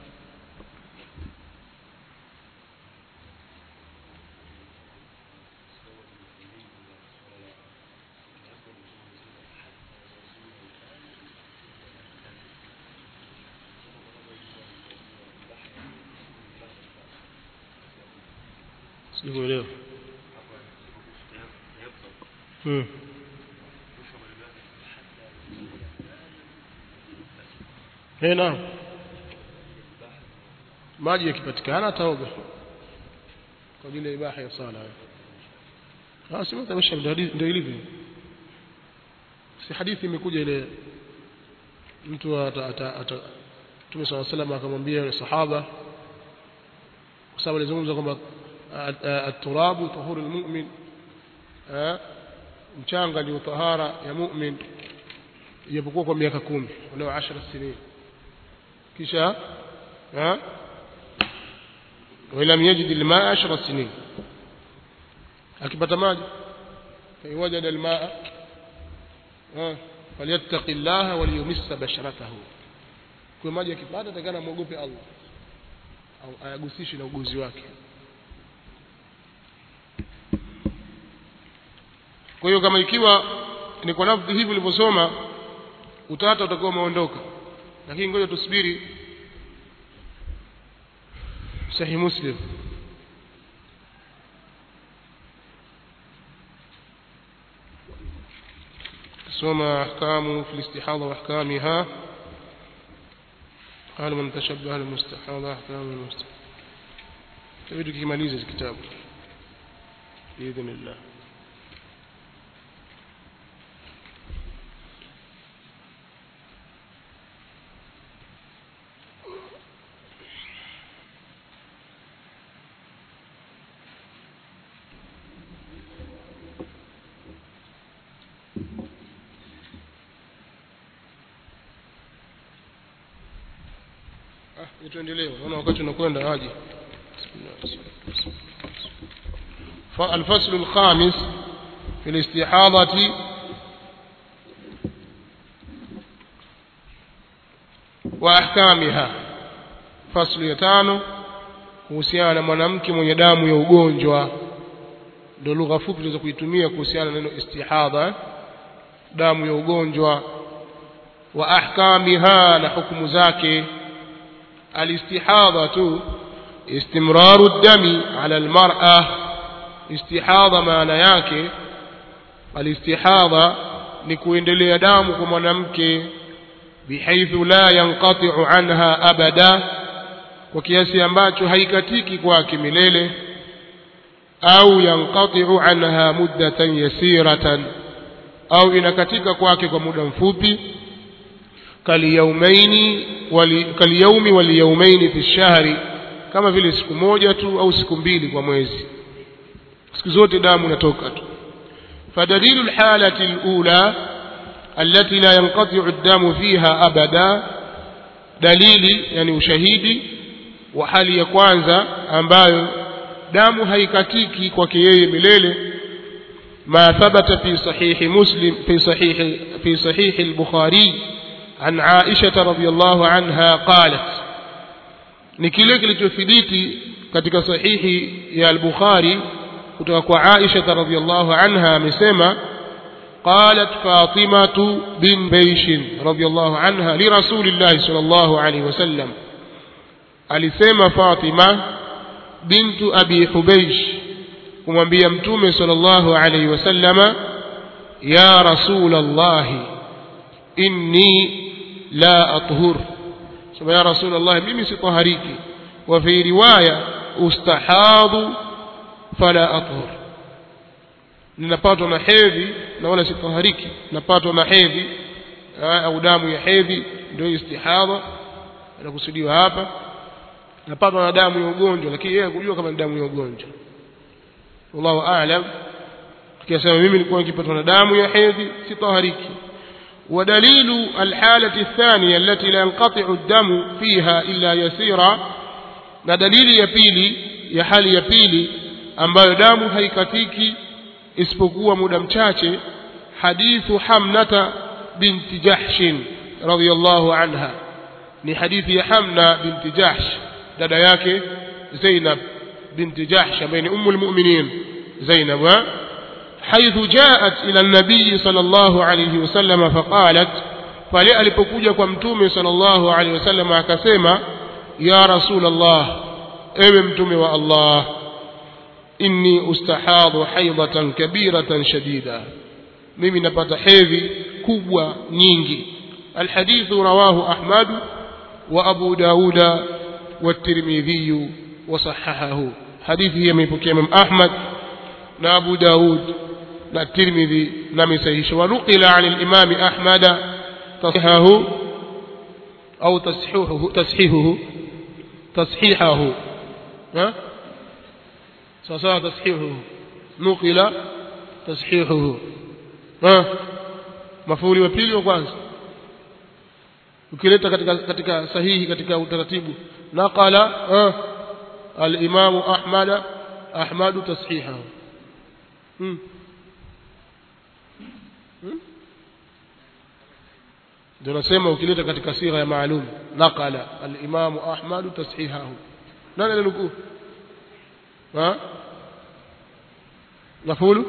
A: sikuelewa hmm. Eh, naam maji yakipatikana ataoga kwa ajili ya ibaha ya sala ah sema tabasha ndio ilivyo si hadithi imekuja ile mtu ata ata ata Mtume صلى الله عليه وسلم akamwambia yule sahaba kwa sababu alizungumza kwamba at-turabu tahuru al-mu'min mchanga ni tahara ya mu'min ijapokuwa kwa miaka kumi walau 10 sinin kisha ha ولم يجد الماء عشر سنين akipata maji فإن وجد الماء فليتق الله وليمس بشرته kwa maji akipata takana muogope Allah au ayagusishi na uguzi wake kwa hiyo kama ikiwa ni kwa lafdhi hivi ulivyosoma utata utakuwa umeondoka lakini ngoja tusubiri sahih muslim soma ahkamu fi listihadha wa ahkamiha قال من تشبه المستحاضة أحكام المستحاضة تبدو كماليز الكتاب بإذن الله ah tuendelee naona wakati unakwenda aje الفصل الخامس في الاستحاضة وأحكامها فصل يتانو kuhusiana na mwanamke mwenye damu ya ugonjwa ndio lugha fupi tunaweza kuitumia kuhusiana na neno istihadha damu ya ugonjwa wa ahkamiha na hukumu zake الاستحاضة استمرار الدم على المرأة استحاضة maana yake الاستحاضة ni kuendelea damu kwa mwanamke bihaithu la yanqati'u anha abada kwa kiasi ambacho haikatiki kwake milele au yanqati'u anha muddatan yasiratan au inakatika kwake kwa muda mfupi kaliyaumaini wali, kaliyaumi waliyaumaini fi shahri kama vile siku moja tu au siku mbili kwa mwezi siku zote damu inatoka tu فدليل الحالة الأولى التي لا ينقطع الدم فيها أبدا دليل يعني ushahidi wa hali ya kwanza ambayo damu haikatiki kwake yeye milele ما ثبت في صحيح مسلم في صحيح في صحيح البخاري عن عائشة رضي الله عنها قالت ni kile kilichothibiti katika sahihi ya al-Bukhari kutoka kwa Aisha radhiyallahu anha amesema قالت فاطمة بن بيش رضي الله عنها لرسول الله صلى الله عليه وسلم alisema Fatima bintu Abi Hubaysh kumwambia mtume sallallahu alayhi wasallama ya rasul Allah inni la athhur sema ya rasul Allah mimi sitahariki wa fi riwaya ustahadhu fala athhur ninapatwa na hedhi na wala sitahariki napatwa na hedhi au damu ya hedhi ndio istihadha inakusudiwa hapa napatwa na damu ya ugonjwa lakini yeye hakujua kama ni damu ya ugonjwa wallahu aalam tukisema mimi nilikuwa nikipatwa na damu ya hedhi sitahariki ودليل الحالة الثانية التي لا ينقطع الدم فيها إلا يسيرا na dalili ya pili ya hali ya pili ambayo damu haikatiki isipokuwa muda mchache hadithu hamnata binti jahshin radhiyallahu anha ni hadithi ya hamna binti jahsh dada yake zainab binti jahsh ambaye ni ummu almu'minin zainab حيث جاءت إلى النبي صلى الله عليه وسلم فقالت pale alipokuja kwa mtume sallallahu alaihi wasallam akasema ya rasul allah ewe mtume wa allah inni ustahadhu haidatan kabiratan shadida mimi napata hedhi kubwa nyingi alhadithu rawahu ahmad wa abu dauda والترمذي وصححه حديثه يميبكي امام احمد na abu daud na tirmidhi na misahisha wanukila an al-imam ahmad tashihahu au tashihuhu tashihuhu tashihahu ha sasa tashihuhu nukila tashihuhu ha mafuli wa pili wa kwanza ukileta katika katika sahihi katika utaratibu naqala al-imam ahmad ahmad tashihahu hmm. ndio nasema ukileta katika sigha ya maalum naqala al-Imam Ahmad tashihahu nani alinukuu ha mafulu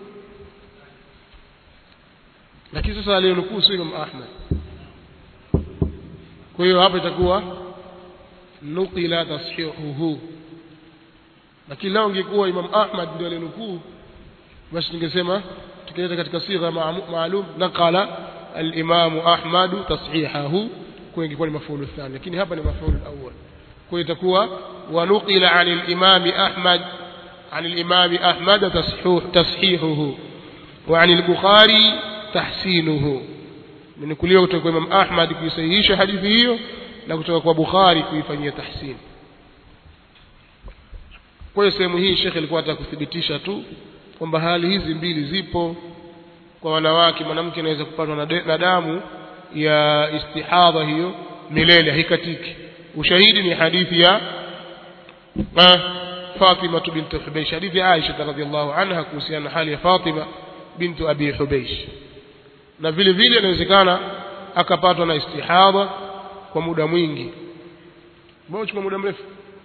A: lakini sasa aliyonukuu sio Imam Ahmad kwa hiyo hapa itakuwa nukila tashihuhu lakini lao ingekuwa Imam Ahmad ndio aliyonukuu basi ningesema tukileta katika sigha maalum naqala al-Imam Ahmad tashihahu kwa ingekuwa ni mafulu thani lakini hapa ni mafulu awwal kwa hiyo itakuwa wa nuqila 'an al-Imam Ahmad 'an al-Imam Ahmad tashihu tashihuhu wa 'an al-Bukhari tahsinuhu imenukuliwa kutoka kwa Imam Ahmad kuisahihisha hadithi hiyo na kutoka kwa Bukhari kuifanyia tahsin kwa hiyo sehemu hii Sheikh alikuwa anataka kuthibitisha tu kwamba hali hizi mbili zipo kwa wanawake mwanamke anaweza kupatwa na, na damu ya istihadha hiyo milele haikatiki ushahidi ni hadithi ya Fatima bint Hubaysh hadithi ya Aisha radhiallahu anha kuhusiana na hali ya Fatima bintu Abi Hubaysh na vile vile inawezekana akapatwa na istihadha kwa muda mwingi mbona chukua muda mrefu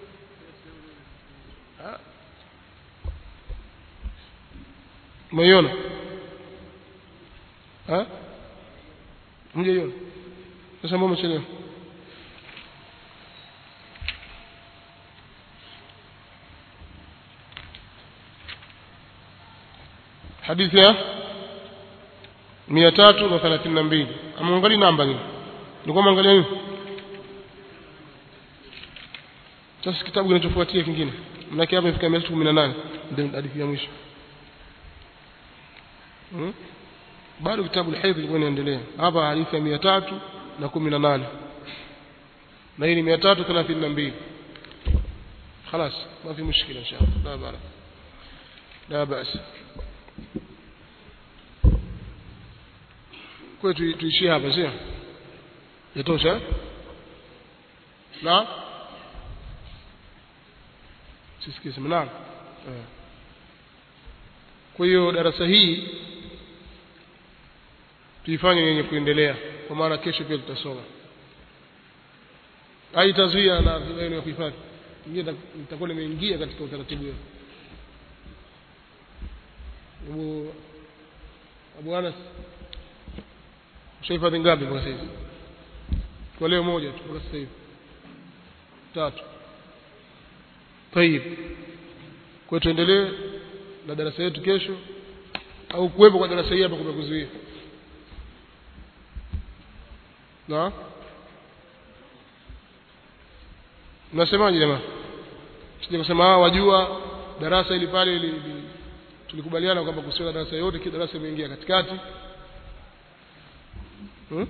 A: umeiona mjaiona sasa mbona umechelewa hadithi ya mia tatu na thelathini na mbili amwangali namba nini nilikuwa mwangalia nini sasa kitabu kinachofuatia kingine manake hapa ifika mia tatu kumi na nane ndio hadithi ya mwisho hmm? bado kitabu alhaidh ilikuwa inaendelea hapa hadithi ya mia tatu na kumi na nane na hii ni mia tatu thelathini na mbili خلاص ما في مشكلة إن شاء الله لا بأس لا بأس kwa tuishie hapa sio yatosha na sisikie sema naam kwa hiyo darasa hii tuifanye yenye kuendelea kwa maana kesho pia tutasoma haitazuia na eneo ya kuhifadhi ingine nitakuwa nimeingia katika utaratibu huo Abu Abu Anas ushahifadhi ngapi mpaka sasa hivi kwa leo moja tu mpaka sasa hivi tatu tayib kwa tuendelee na darasa yetu kesho au kuwepo kwa darasa hii hapa kumekuzuia na mnasemaje jamaa sije kusema hawa wajua darasa ili pale ili, ili tulikubaliana kwamba kusiwa darasa yote kila darasa imeingia katikati hmm?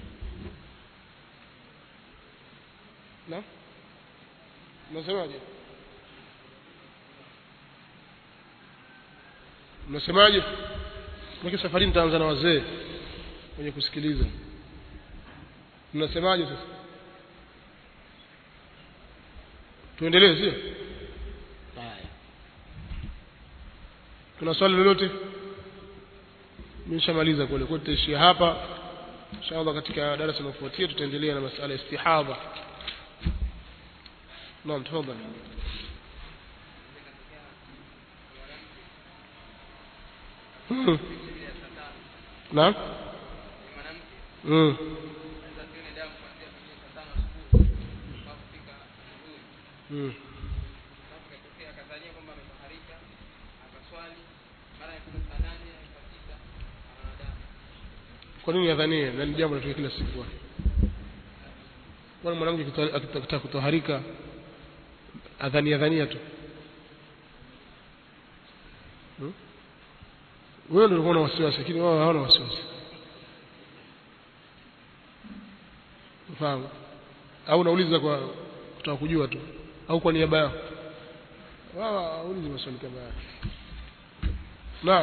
A: na mnasemaje mnasemaje maki safari nitaanza na wazee wenye kusikiliza mnasemaje sasa tuendelee sio haya kuna swali lolote nimeshamaliza kule kwa tutaishia hapa inshallah katika darasa linalofuatia tutaendelea na masala ya istihadha naam tafadhali naam mm. Mm. kwa nini adhanie na ni jambo linatokea kila siku kwani mwanamke akitaka kutoharika adhania dhania tu hmm? wewe ndio ulikuwa na wasiwasi lakini wao hawana wasiwasi ufahamu au unauliza kwa kutaka kujua tu au kwa niaba yao wao hawaulizi maswali kama haya naam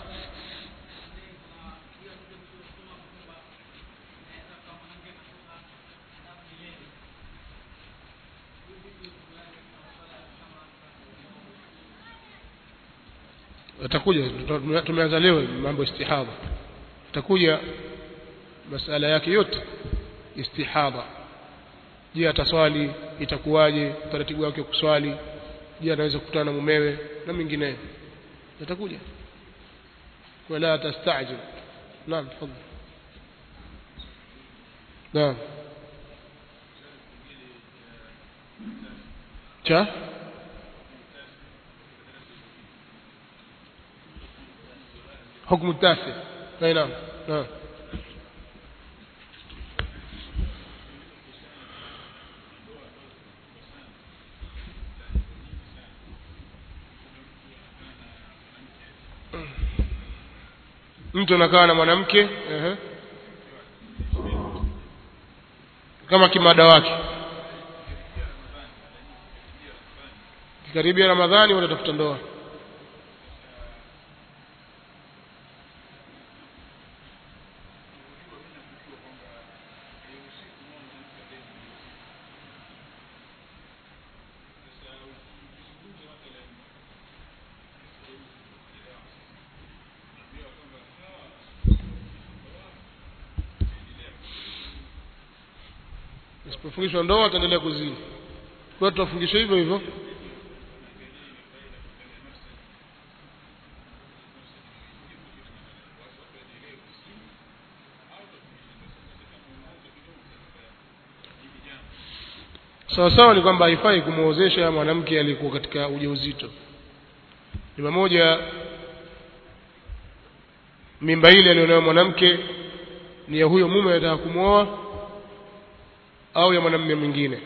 A: atakuja tumeanza leo mambo istihadha atakuja masala yake yote istihadha je ataswali itakuwaje utaratibu wake wa kuswali je anaweza kukutana na mumewe na mengineyo yatakuja wala tastajil naam tafadhali naam cha حكم التاسع اي نعم نعم mtu anakaa na mwanamke ehe. kama kimada wake kikaribia ramadhani watatafuta ndoa isipofungishwa ndoa ataendelea kuzini kwa hiyo tutafungishwa hivyo hivyo sawa sawa ni kwamba haifai kumwozesha mwanamke aliyekuwa katika ujauzito ni pamoja mimba ile alionayo mwanamke ni ya huyo mume anataka kumwoa au ya mwanamume mwingine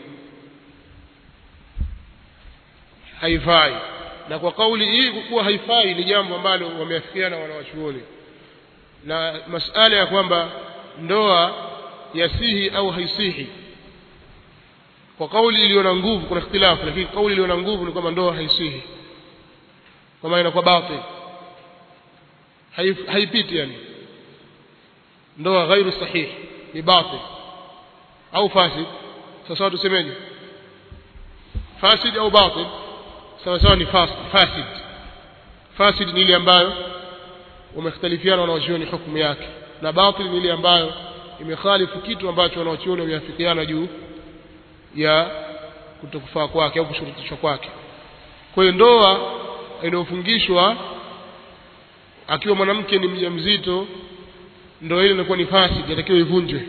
A: haifai na kwa kauli hii kuwa haifai ni jambo ambalo wameafikiana wanawachuoni na masala ya kwamba ndoa yasihi au haisihi kwa kauli iliyo na nguvu kuna ikhtilafu lakini kauli iliyo na nguvu ni kwamba ndoa haisihi kwa maana inakuwa batil Haif- haipiti yani ndoa ghairu sahihi ni batil au fasid sasa tusemeje fasid au batil sawa sawa ni fas- fasid fasid ni ile ambayo wamekhtalifiana wanawachuoni hukumu yake na batil ni ile ambayo imekhalifu kitu ambacho wanawachuoni wameafikiana juu ya kutokufaa kwake au kushurutishwa kwake kwa hiyo ndoa inayofungishwa akiwa mwanamke ni mjamzito ndoa ile inakuwa ni fasid inatakiwa ivunjwe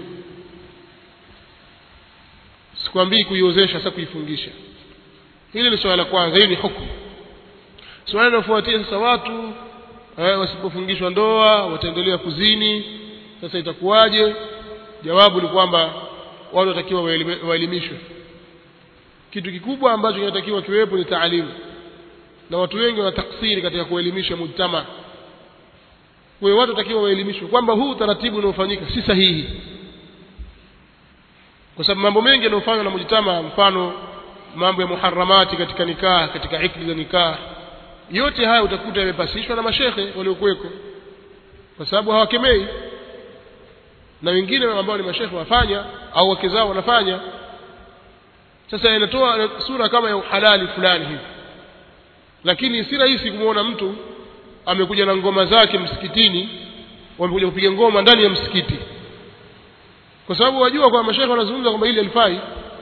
A: sikwambii kuiozesha sasa kuifungisha hili ni swala la kwanza hii ni hukumu swala linalofuatia sasa watu eh, wasipofungishwa ndoa wataendelea kuzini sasa itakuwaje jawabu ni kwamba watu watakiwa waelime- waelimishwe kitu kikubwa ambacho kinatakiwa kiwepo ni taalimu na watu wengi wana taksiri katika kuelimisha mujtama kwa hiyo watu watakiwa waelimishwe kwamba huu utaratibu unaofanyika si sahihi kwa sababu mambo mengi yanayofanywa na mujtama mfano mambo ya muharamati katika nikaa katika ikli za nikaa yote haya utakuta yamepasishwa na mashekhe waliokuweko kwa sababu hawakemei na wengine ambao ni mashekhe wafanya au wake zao wanafanya sasa inatoa sura kama ya uhalali fulani hivi lakini si rahisi kumwona mtu amekuja na ngoma zake msikitini wamekuja kupiga ngoma ndani ya msikiti kwa sababu wajua kwamba mashekhe wanazungumza kwamba hili halifai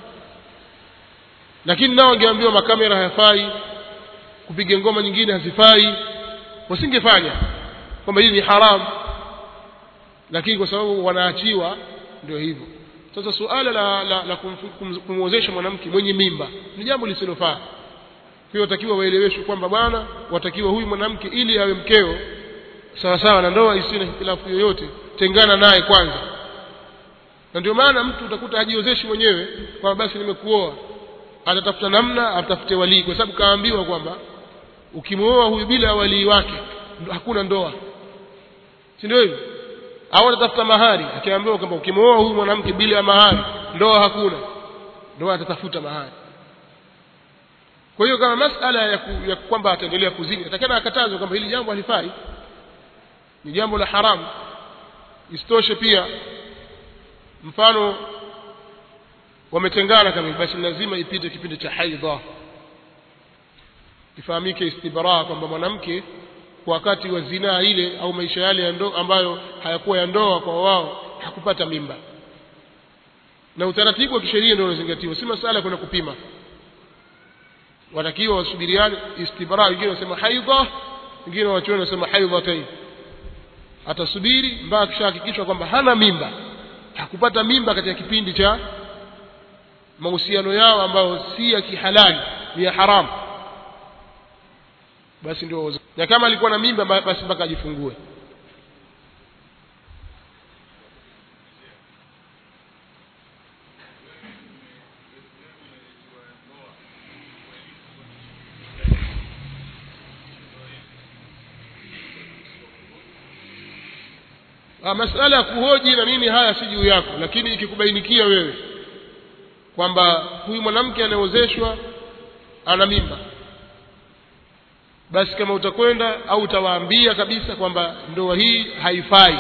A: lakini nao wangeambiwa makamera hayafai kupiga ngoma nyingine hazifai wasingefanya kwamba hili ni haramu lakini kwa sababu wanaachiwa ndio hivyo sasa suala la, la, la kumfu- kum- kumwozesha mwanamke mwenye mimba ni jambo lisilofaa kwa hiyo watakiwa waeleweshwe kwamba bwana watakiwa huyu mwanamke ili awe mkeo sawa sawa na ndoa isiyo na hitilafu yoyote tengana naye kwanza na ndio maana mtu utakuta hajiozeshi mwenyewe kwamba basi nimekuoa atatafuta namna atafute walii kwa sababu kaambiwa kwamba ukimwoa huyu bila walii wake ndo- hakuna ndoa si ndio hivyo au atatafuta mahari akiambiwa kwamba ukimwoa huyu mwanamke bila ya mahari ndoa hakuna ndoa atatafuta mahari kwa hiyo kama masala ya, ku, ya kwamba ataendelea kuzini atakana akatazwe kwamba hili jambo halifai ni jambo la haramu isitoshe pia mfano wametengana kama hivi, basi lazima ipite kipindi cha haidha ifahamike istibraa kwamba mwanamke kwa wakati wa zinaa ile au maisha yale ya ndoa ambayo hayakuwa ya ndoa kwa wao hakupata mimba na utaratibu wa kisheria ndio unazingatiwa si masala ya kwenda kupima watakiwa wasubiriane istibra wengine wanasema haidha wengine wachuoni wanasema haidhatain atasubiri mpaka akishahakikishwa kwamba hana mimba hakupata mimba katika kipindi cha mahusiano yao ambayo si ya kihalali ni ya haramu basi ndio na kama alikuwa na mimba basi mpaka ajifungue Ah, masala ya kuhoji na nini haya si juu yako lakini ikikubainikia wewe kwamba huyu mwanamke anayeozeshwa ana mimba basi kama utakwenda au utawaambia kabisa kwamba ndoa hii haifai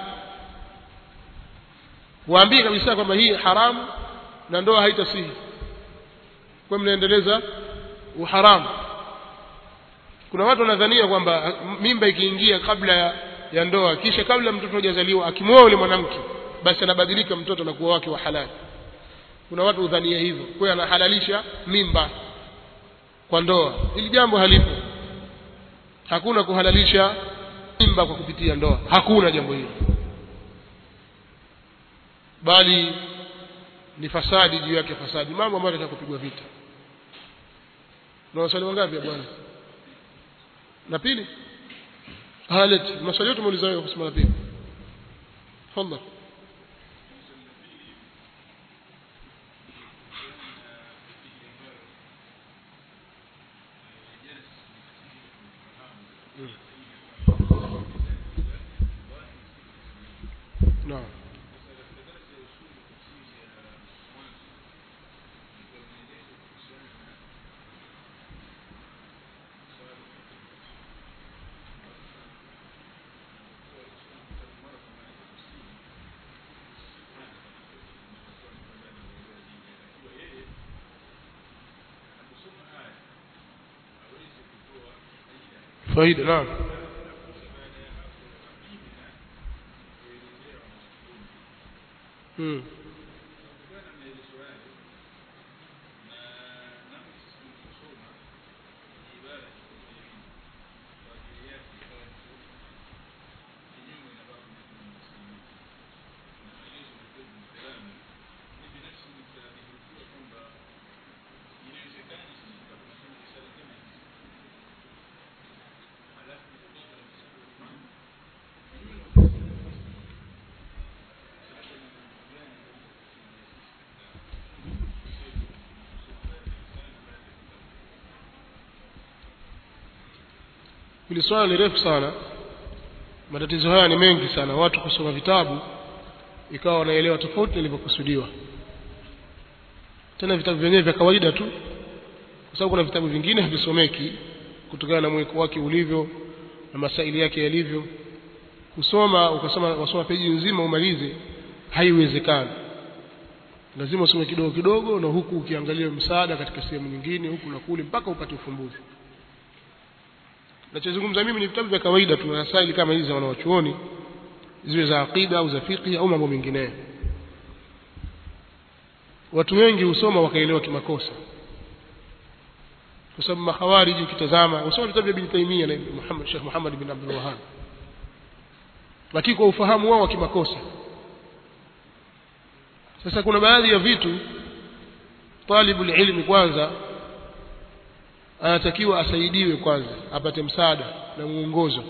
A: waambie kabisa kwamba hii haramu na ndoa haitasihi kwa mnaendeleza uharamu kuna watu wanadhania kwamba mimba ikiingia kabla ya, ya ndoa kisha kabla mtoto hajazaliwa akimwoa yule mwanamke basi anabadilika mtoto na kuwa wake wa halali kuna watu udhania hivyo kwa hiyo anahalalisha mimba kwa ndoa hili jambo halipo hakuna kuhalalisha mimba kwa kupitia ndoa hakuna jambo hilo bali ni fasadi juu yake fasadi mambo ambayo yanataka kupigwa vita na waswali wangapi ya bwana na pili haleti maswali yote muuliza wewe kusema la pili tafadhali نعم faida naam hmm. hili swala ni refu sana matatizo haya ni mengi sana watu kusoma vitabu ikawa wanaelewa tofauti nilivyokusudiwa tena vitabu vyenyewe vya kawaida tu kwa sababu kuna vitabu vingine havisomeki kutokana na mweko wake ulivyo na masaili yake yalivyo kusoma ukasoma wasoma peji nzima umalize haiwezekani lazima usome kidogo kidogo na huku ukiangalia msaada katika sehemu nyingine huku na kule mpaka upate ufumbuzi nachozungumza mimi ni vitabu vya kawaida tu rasaili kama hizi za wanawachuoni ziwe za aqida au za fiqh au mambo mengineyo watu wengi husoma wakaelewa kimakosa kwa sababu mahawariji ukitazama usoma vitabu vya Ibn Taymiyyah na Muhammad Sheikh Muhammad bin Abdul Wahhab lakini kwa ufahamu wao wa kimakosa sasa kuna baadhi ya vitu talibul ilmi kwanza anatakiwa asaidiwe kwanza apate msaada na mwongozo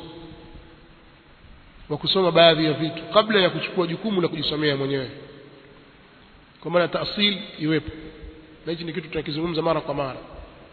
A: wa kusoma baadhi ya vitu kabla ya kuchukua jukumu la kujisomea mwenyewe kwa maana taasil iwepo na hichi ni kitu tunakizungumza mara kwa mara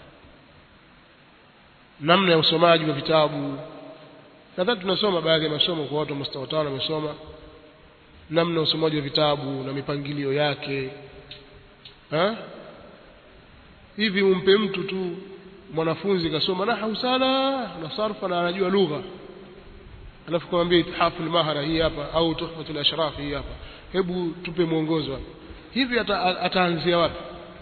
A: namna ya usomaji wa vitabu nadhani tunasoma baadhi ya masomo kwa watu wa mustawa tano wamesoma namna ya usomaji wa vitabu na mipangilio yake ha? hivi umpe mtu tu mwanafunzi kasoma nahau sana na sarfa na anajua lugha alafu kumwambia ithafu mahara hii hapa au tuhfatul ashraf hii hapa hebu tupe mwongozo hapa hivi ata, ataanzia wapi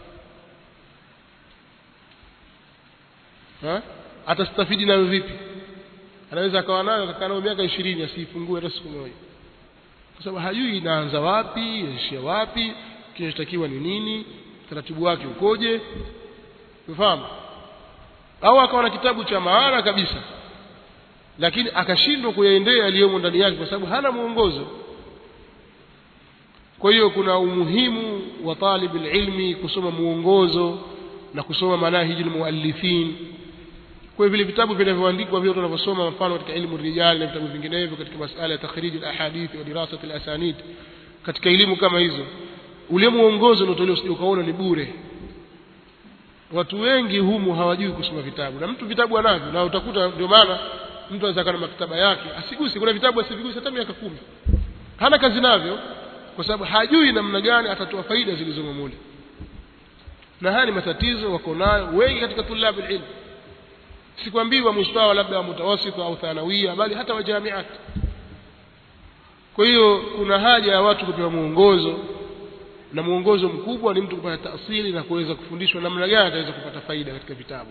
A: ha? atastafidi nayo vipi anaweza akawa nayo akakaa nayo miaka ishirini asiifungue hata siku moja kwa sababu hajui inaanza wapi inaishia wapi kinachotakiwa ni nini taratibu wake ukoje umefahamu au akawa na kitabu cha maana kabisa lakini akashindwa kuyaendea yaliyomo ndani yake kwa sababu hana mwongozo kwa hiyo kuna umuhimu wa talib ilmi kusoma mwongozo na kusoma manahiji almuallifin kwa vile vitabu vinavyoandikwa vile tunavyosoma mfano katika ilmu rijal na vitabu vinginevyo katika masala ya takhrij alahadith wa dirasat alasanid katika elimu kama hizo ule mwongozo unaotolewa usije ukaona ni bure watu wengi humu hawajui kusoma vitabu na mtu vitabu anavyo na utakuta ndio maana mtu anaweza kana maktaba yake asigusi kuna vitabu asivigusi hata miaka kumi hana kazi navyo kwa sababu hajui namna gani atatoa faida zilizomo mule na haya ni matatizo wako nayo wengi katika tulabu ilmu sikwambii wa mustawa labda wa mutawasita au thanawia bali hata wa jamiat kwa hiyo kuna haja ya watu kupewa mwongozo na mwongozo mkubwa ni mtu kupata taasili na kuweza kufundishwa namna gani ataweza kupata faida katika vitabu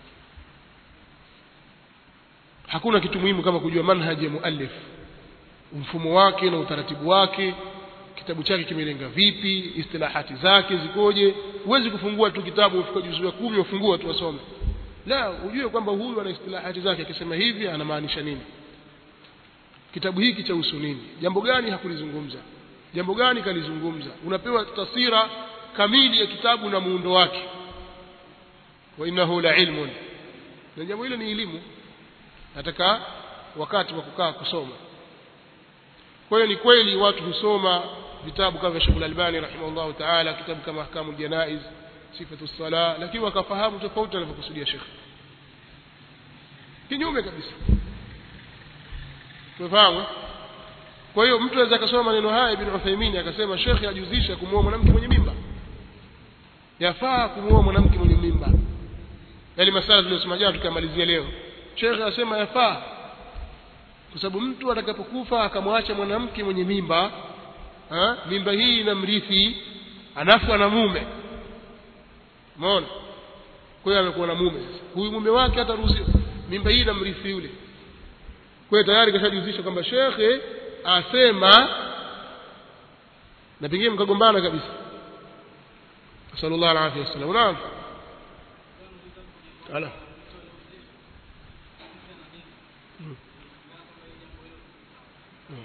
A: hakuna kitu muhimu kama kujua manhaji ya muallif mfumo wake na utaratibu wake kitabu chake kimelenga vipi istilahati zake zikoje huwezi kufungua tu kitabu ufika juzuu ya kumi ufungua tu wasome la ujue kwamba huyu ana istilahati zake akisema hivi anamaanisha nini kitabu hiki cha husu nini jambo gani hakulizungumza jambo gani kalizungumza unapewa taswira kamili ya kitabu na muundo wake wa innahu la ilmun na jambo hilo ni elimu nataka wakati wa kukaa kusoma kwa hiyo ni kweli watu husoma vitabu kama vya Sheikh Al-Albani rahimahullah ta'ala kitabu kama ahkamul janaiz sifatu sala lakini wakafahamu tofauti anavyokusudia Sheikh kinyume kabisa tumefahamu kwa hiyo mtu anaweza akasoma maneno haya ibn Uthaymeen akasema Sheikh ajuzisha kumuoa mwanamke mwenye mimba yafaa kumuoa mwanamke mwenye mimba yale masala tuliyosema jana tukamalizia leo Sheikh anasema yafaa kwa sababu mtu atakapokufa akamwacha mwanamke mwenye mimba ha? mimba hii inamrithi anafu na mume umeona kwa hiyo amekuwa na mume sasa huyu mume wake hataruhusiwa mimba hii inamrithi yule kwa hiyo tayari kashajihusisha kwamba shekhe asema na pengine mkagombana kabisa sallallahu alaihi wasallam naam ala hmm. Hmm.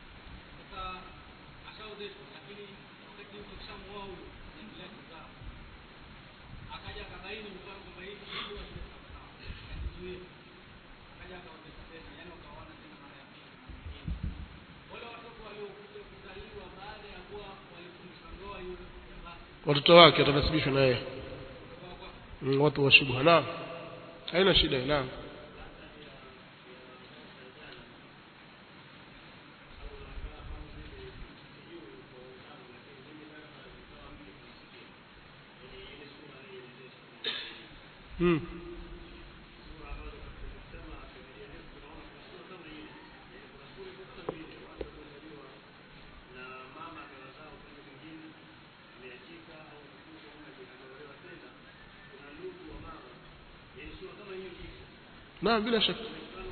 A: watoto wake watanasibishwa na yeye mm, watu wa shubha naam haina shida naam hmm. naam bila shaka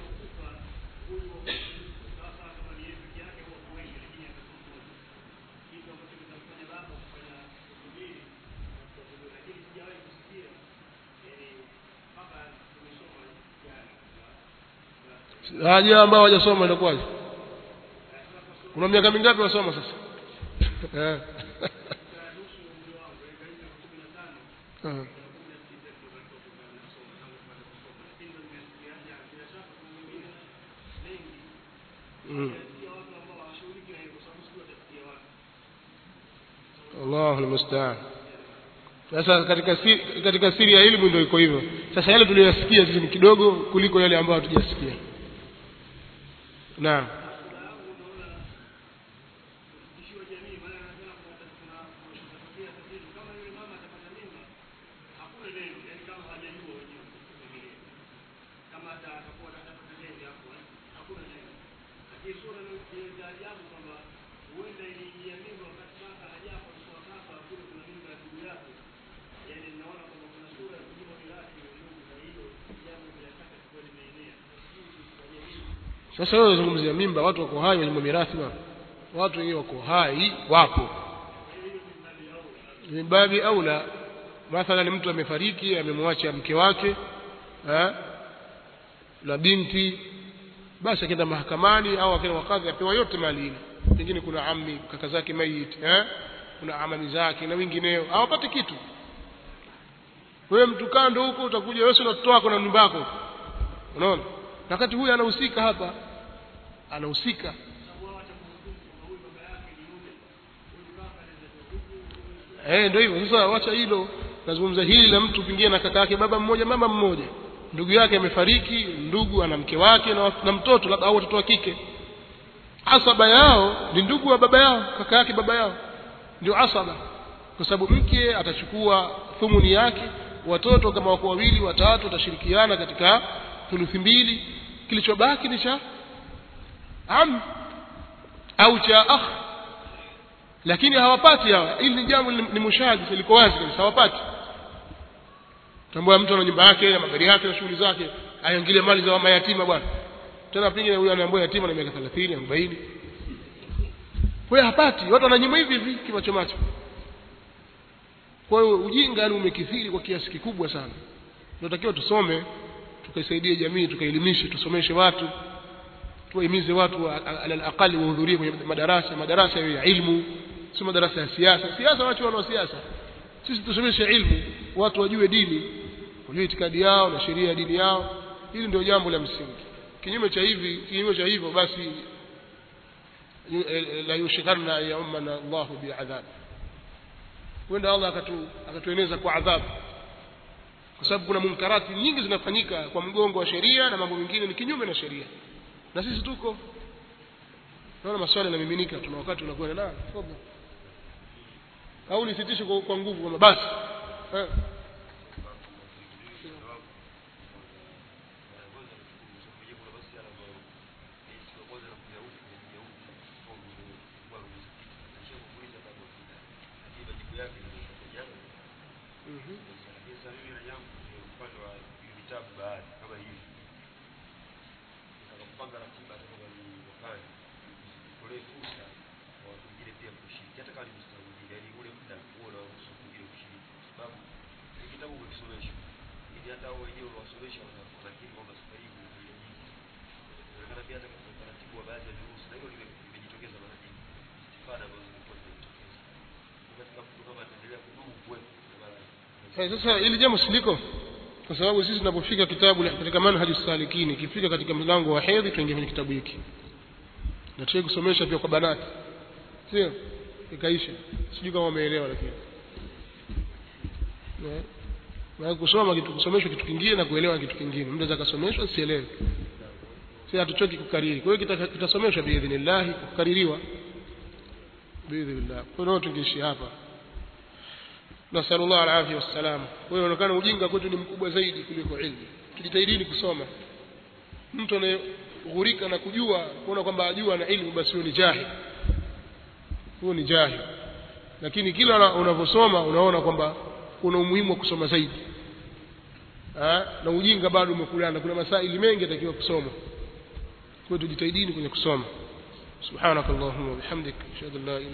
A: haja ambao hawajasoma inakuwaje kuna miaka mingapi wasoma sasa eh Ah. Mm. Allahu almusta'an. Sasa katika siri, katika siri ya elimu ndio iko hivyo. Sasa yale tuliyosikia sisi ni kidogo kuliko yale ambayo hatujasikia. Naam. Sasa wewe unazungumzia mimba, watu wako hai wenye mirathi bwana. Watu wenyewe wako hai, wapo. mimbabi aula mathalan mtu amefariki amemwacha mke wake eh, na binti basi akienda mahakamani au akienda wakadhi apewa yote mali ile pengine kuna ammi kaka zake mayit eh? kuna amami zake na wengineo hawapati kitu wewe mtu kando huko utakuja wewe na watoto wako na nyumba yako unaona wakati huyu anahusika hapa anahusika eh ndio hivyo sasa wacha hilo nazungumza hili la mtu pengine na kaka yake baba mmoja mama mmoja ndugu yake amefariki ndugu ana mke wake na, na mtoto labda au watoto wa kike asaba yao ni ndugu wa baba yao kaka yake baba yao ndio asaba kwa sababu mke atachukua thumuni yake watoto kama wako wawili watatu watashirikiana katika thuluthi mbili kilichobaki ni cha am au cha akh lakini hawapati hawa hili ni jambo ni mushahidi liko wazi kabisa hawapati tambua mtu ana nyumba yake na magari yake na shughuli zake aingilie mali za mayatima bwana tena pengine huyu anaambiwa yatima na miaka 30 40 kwa hiyo hapati watu wananyima hivi hivi kimacho macho kwa hiyo ujinga yani umekithiri kwa kiasi kikubwa sana tunatakiwa tusome tukaisaidie jamii tukaelimishe tusomeshe watu tuwahimize watu alal aqali wahudhurie kwenye madarasa madarasa ya ilmu sio madarasa ya siasa siasa watu wana siasa sisi tusomeshe ilmu watu wajue dini wajue itikadi yao na sheria ya dini yao hili ndio jambo la msingi kinyume cha hivi kinyume cha hivyo basi la yushikanna ya ummana Allahu bi'adhab wenda Allah akatu akatueneza kwa adhabu kwa sababu kuna munkarati nyingi zinafanyika kwa mgongo wa sheria na mambo mengine ni kinyume na sheria na sisi tuko naona maswali yanamiminika tuna wakati unakwenda na fadhali au nisitishe kwa, kwa nguvu kama basi eh. sasa ili jambo siliko kwa sababu sisi tunapofika kitabu katika manhaj salikini ikifika katika mlango wa hedhi tuingie kwenye kitabu hiki na tuwe kusomesha pia kwa banati sio ikaisha sijui kama umeelewa lakini na kusoma kitu kusomeshwa kitu kingine na kuelewa kitu kingine mtu anaweza kasomeshwa sielewe si hatuchoki kukariri kwa hiyo kitasomeshwa biidhnillah kukaririwa biidhnillah kwa hiyo tungeishi hapa nasallu Allah alafia wassalam kwa hiyo inaonekana ujinga kwetu ni mkubwa zaidi kuliko ilmu tujitahidini kusoma mtu anayeghurika na kujua kuona kwamba ajua na ilmu basi huyo ni jahil huyo ni jahil lakini kila unavyosoma unaona kwamba kuna umuhimu wa kusoma zaidi ha? na ujinga bado umekulana kuna masaili mengi yatakiwa kusoma kwa hiyo tujitahidini kwenye kusoma subhanakallahumma wa bihamdik ashhadu an la ilaha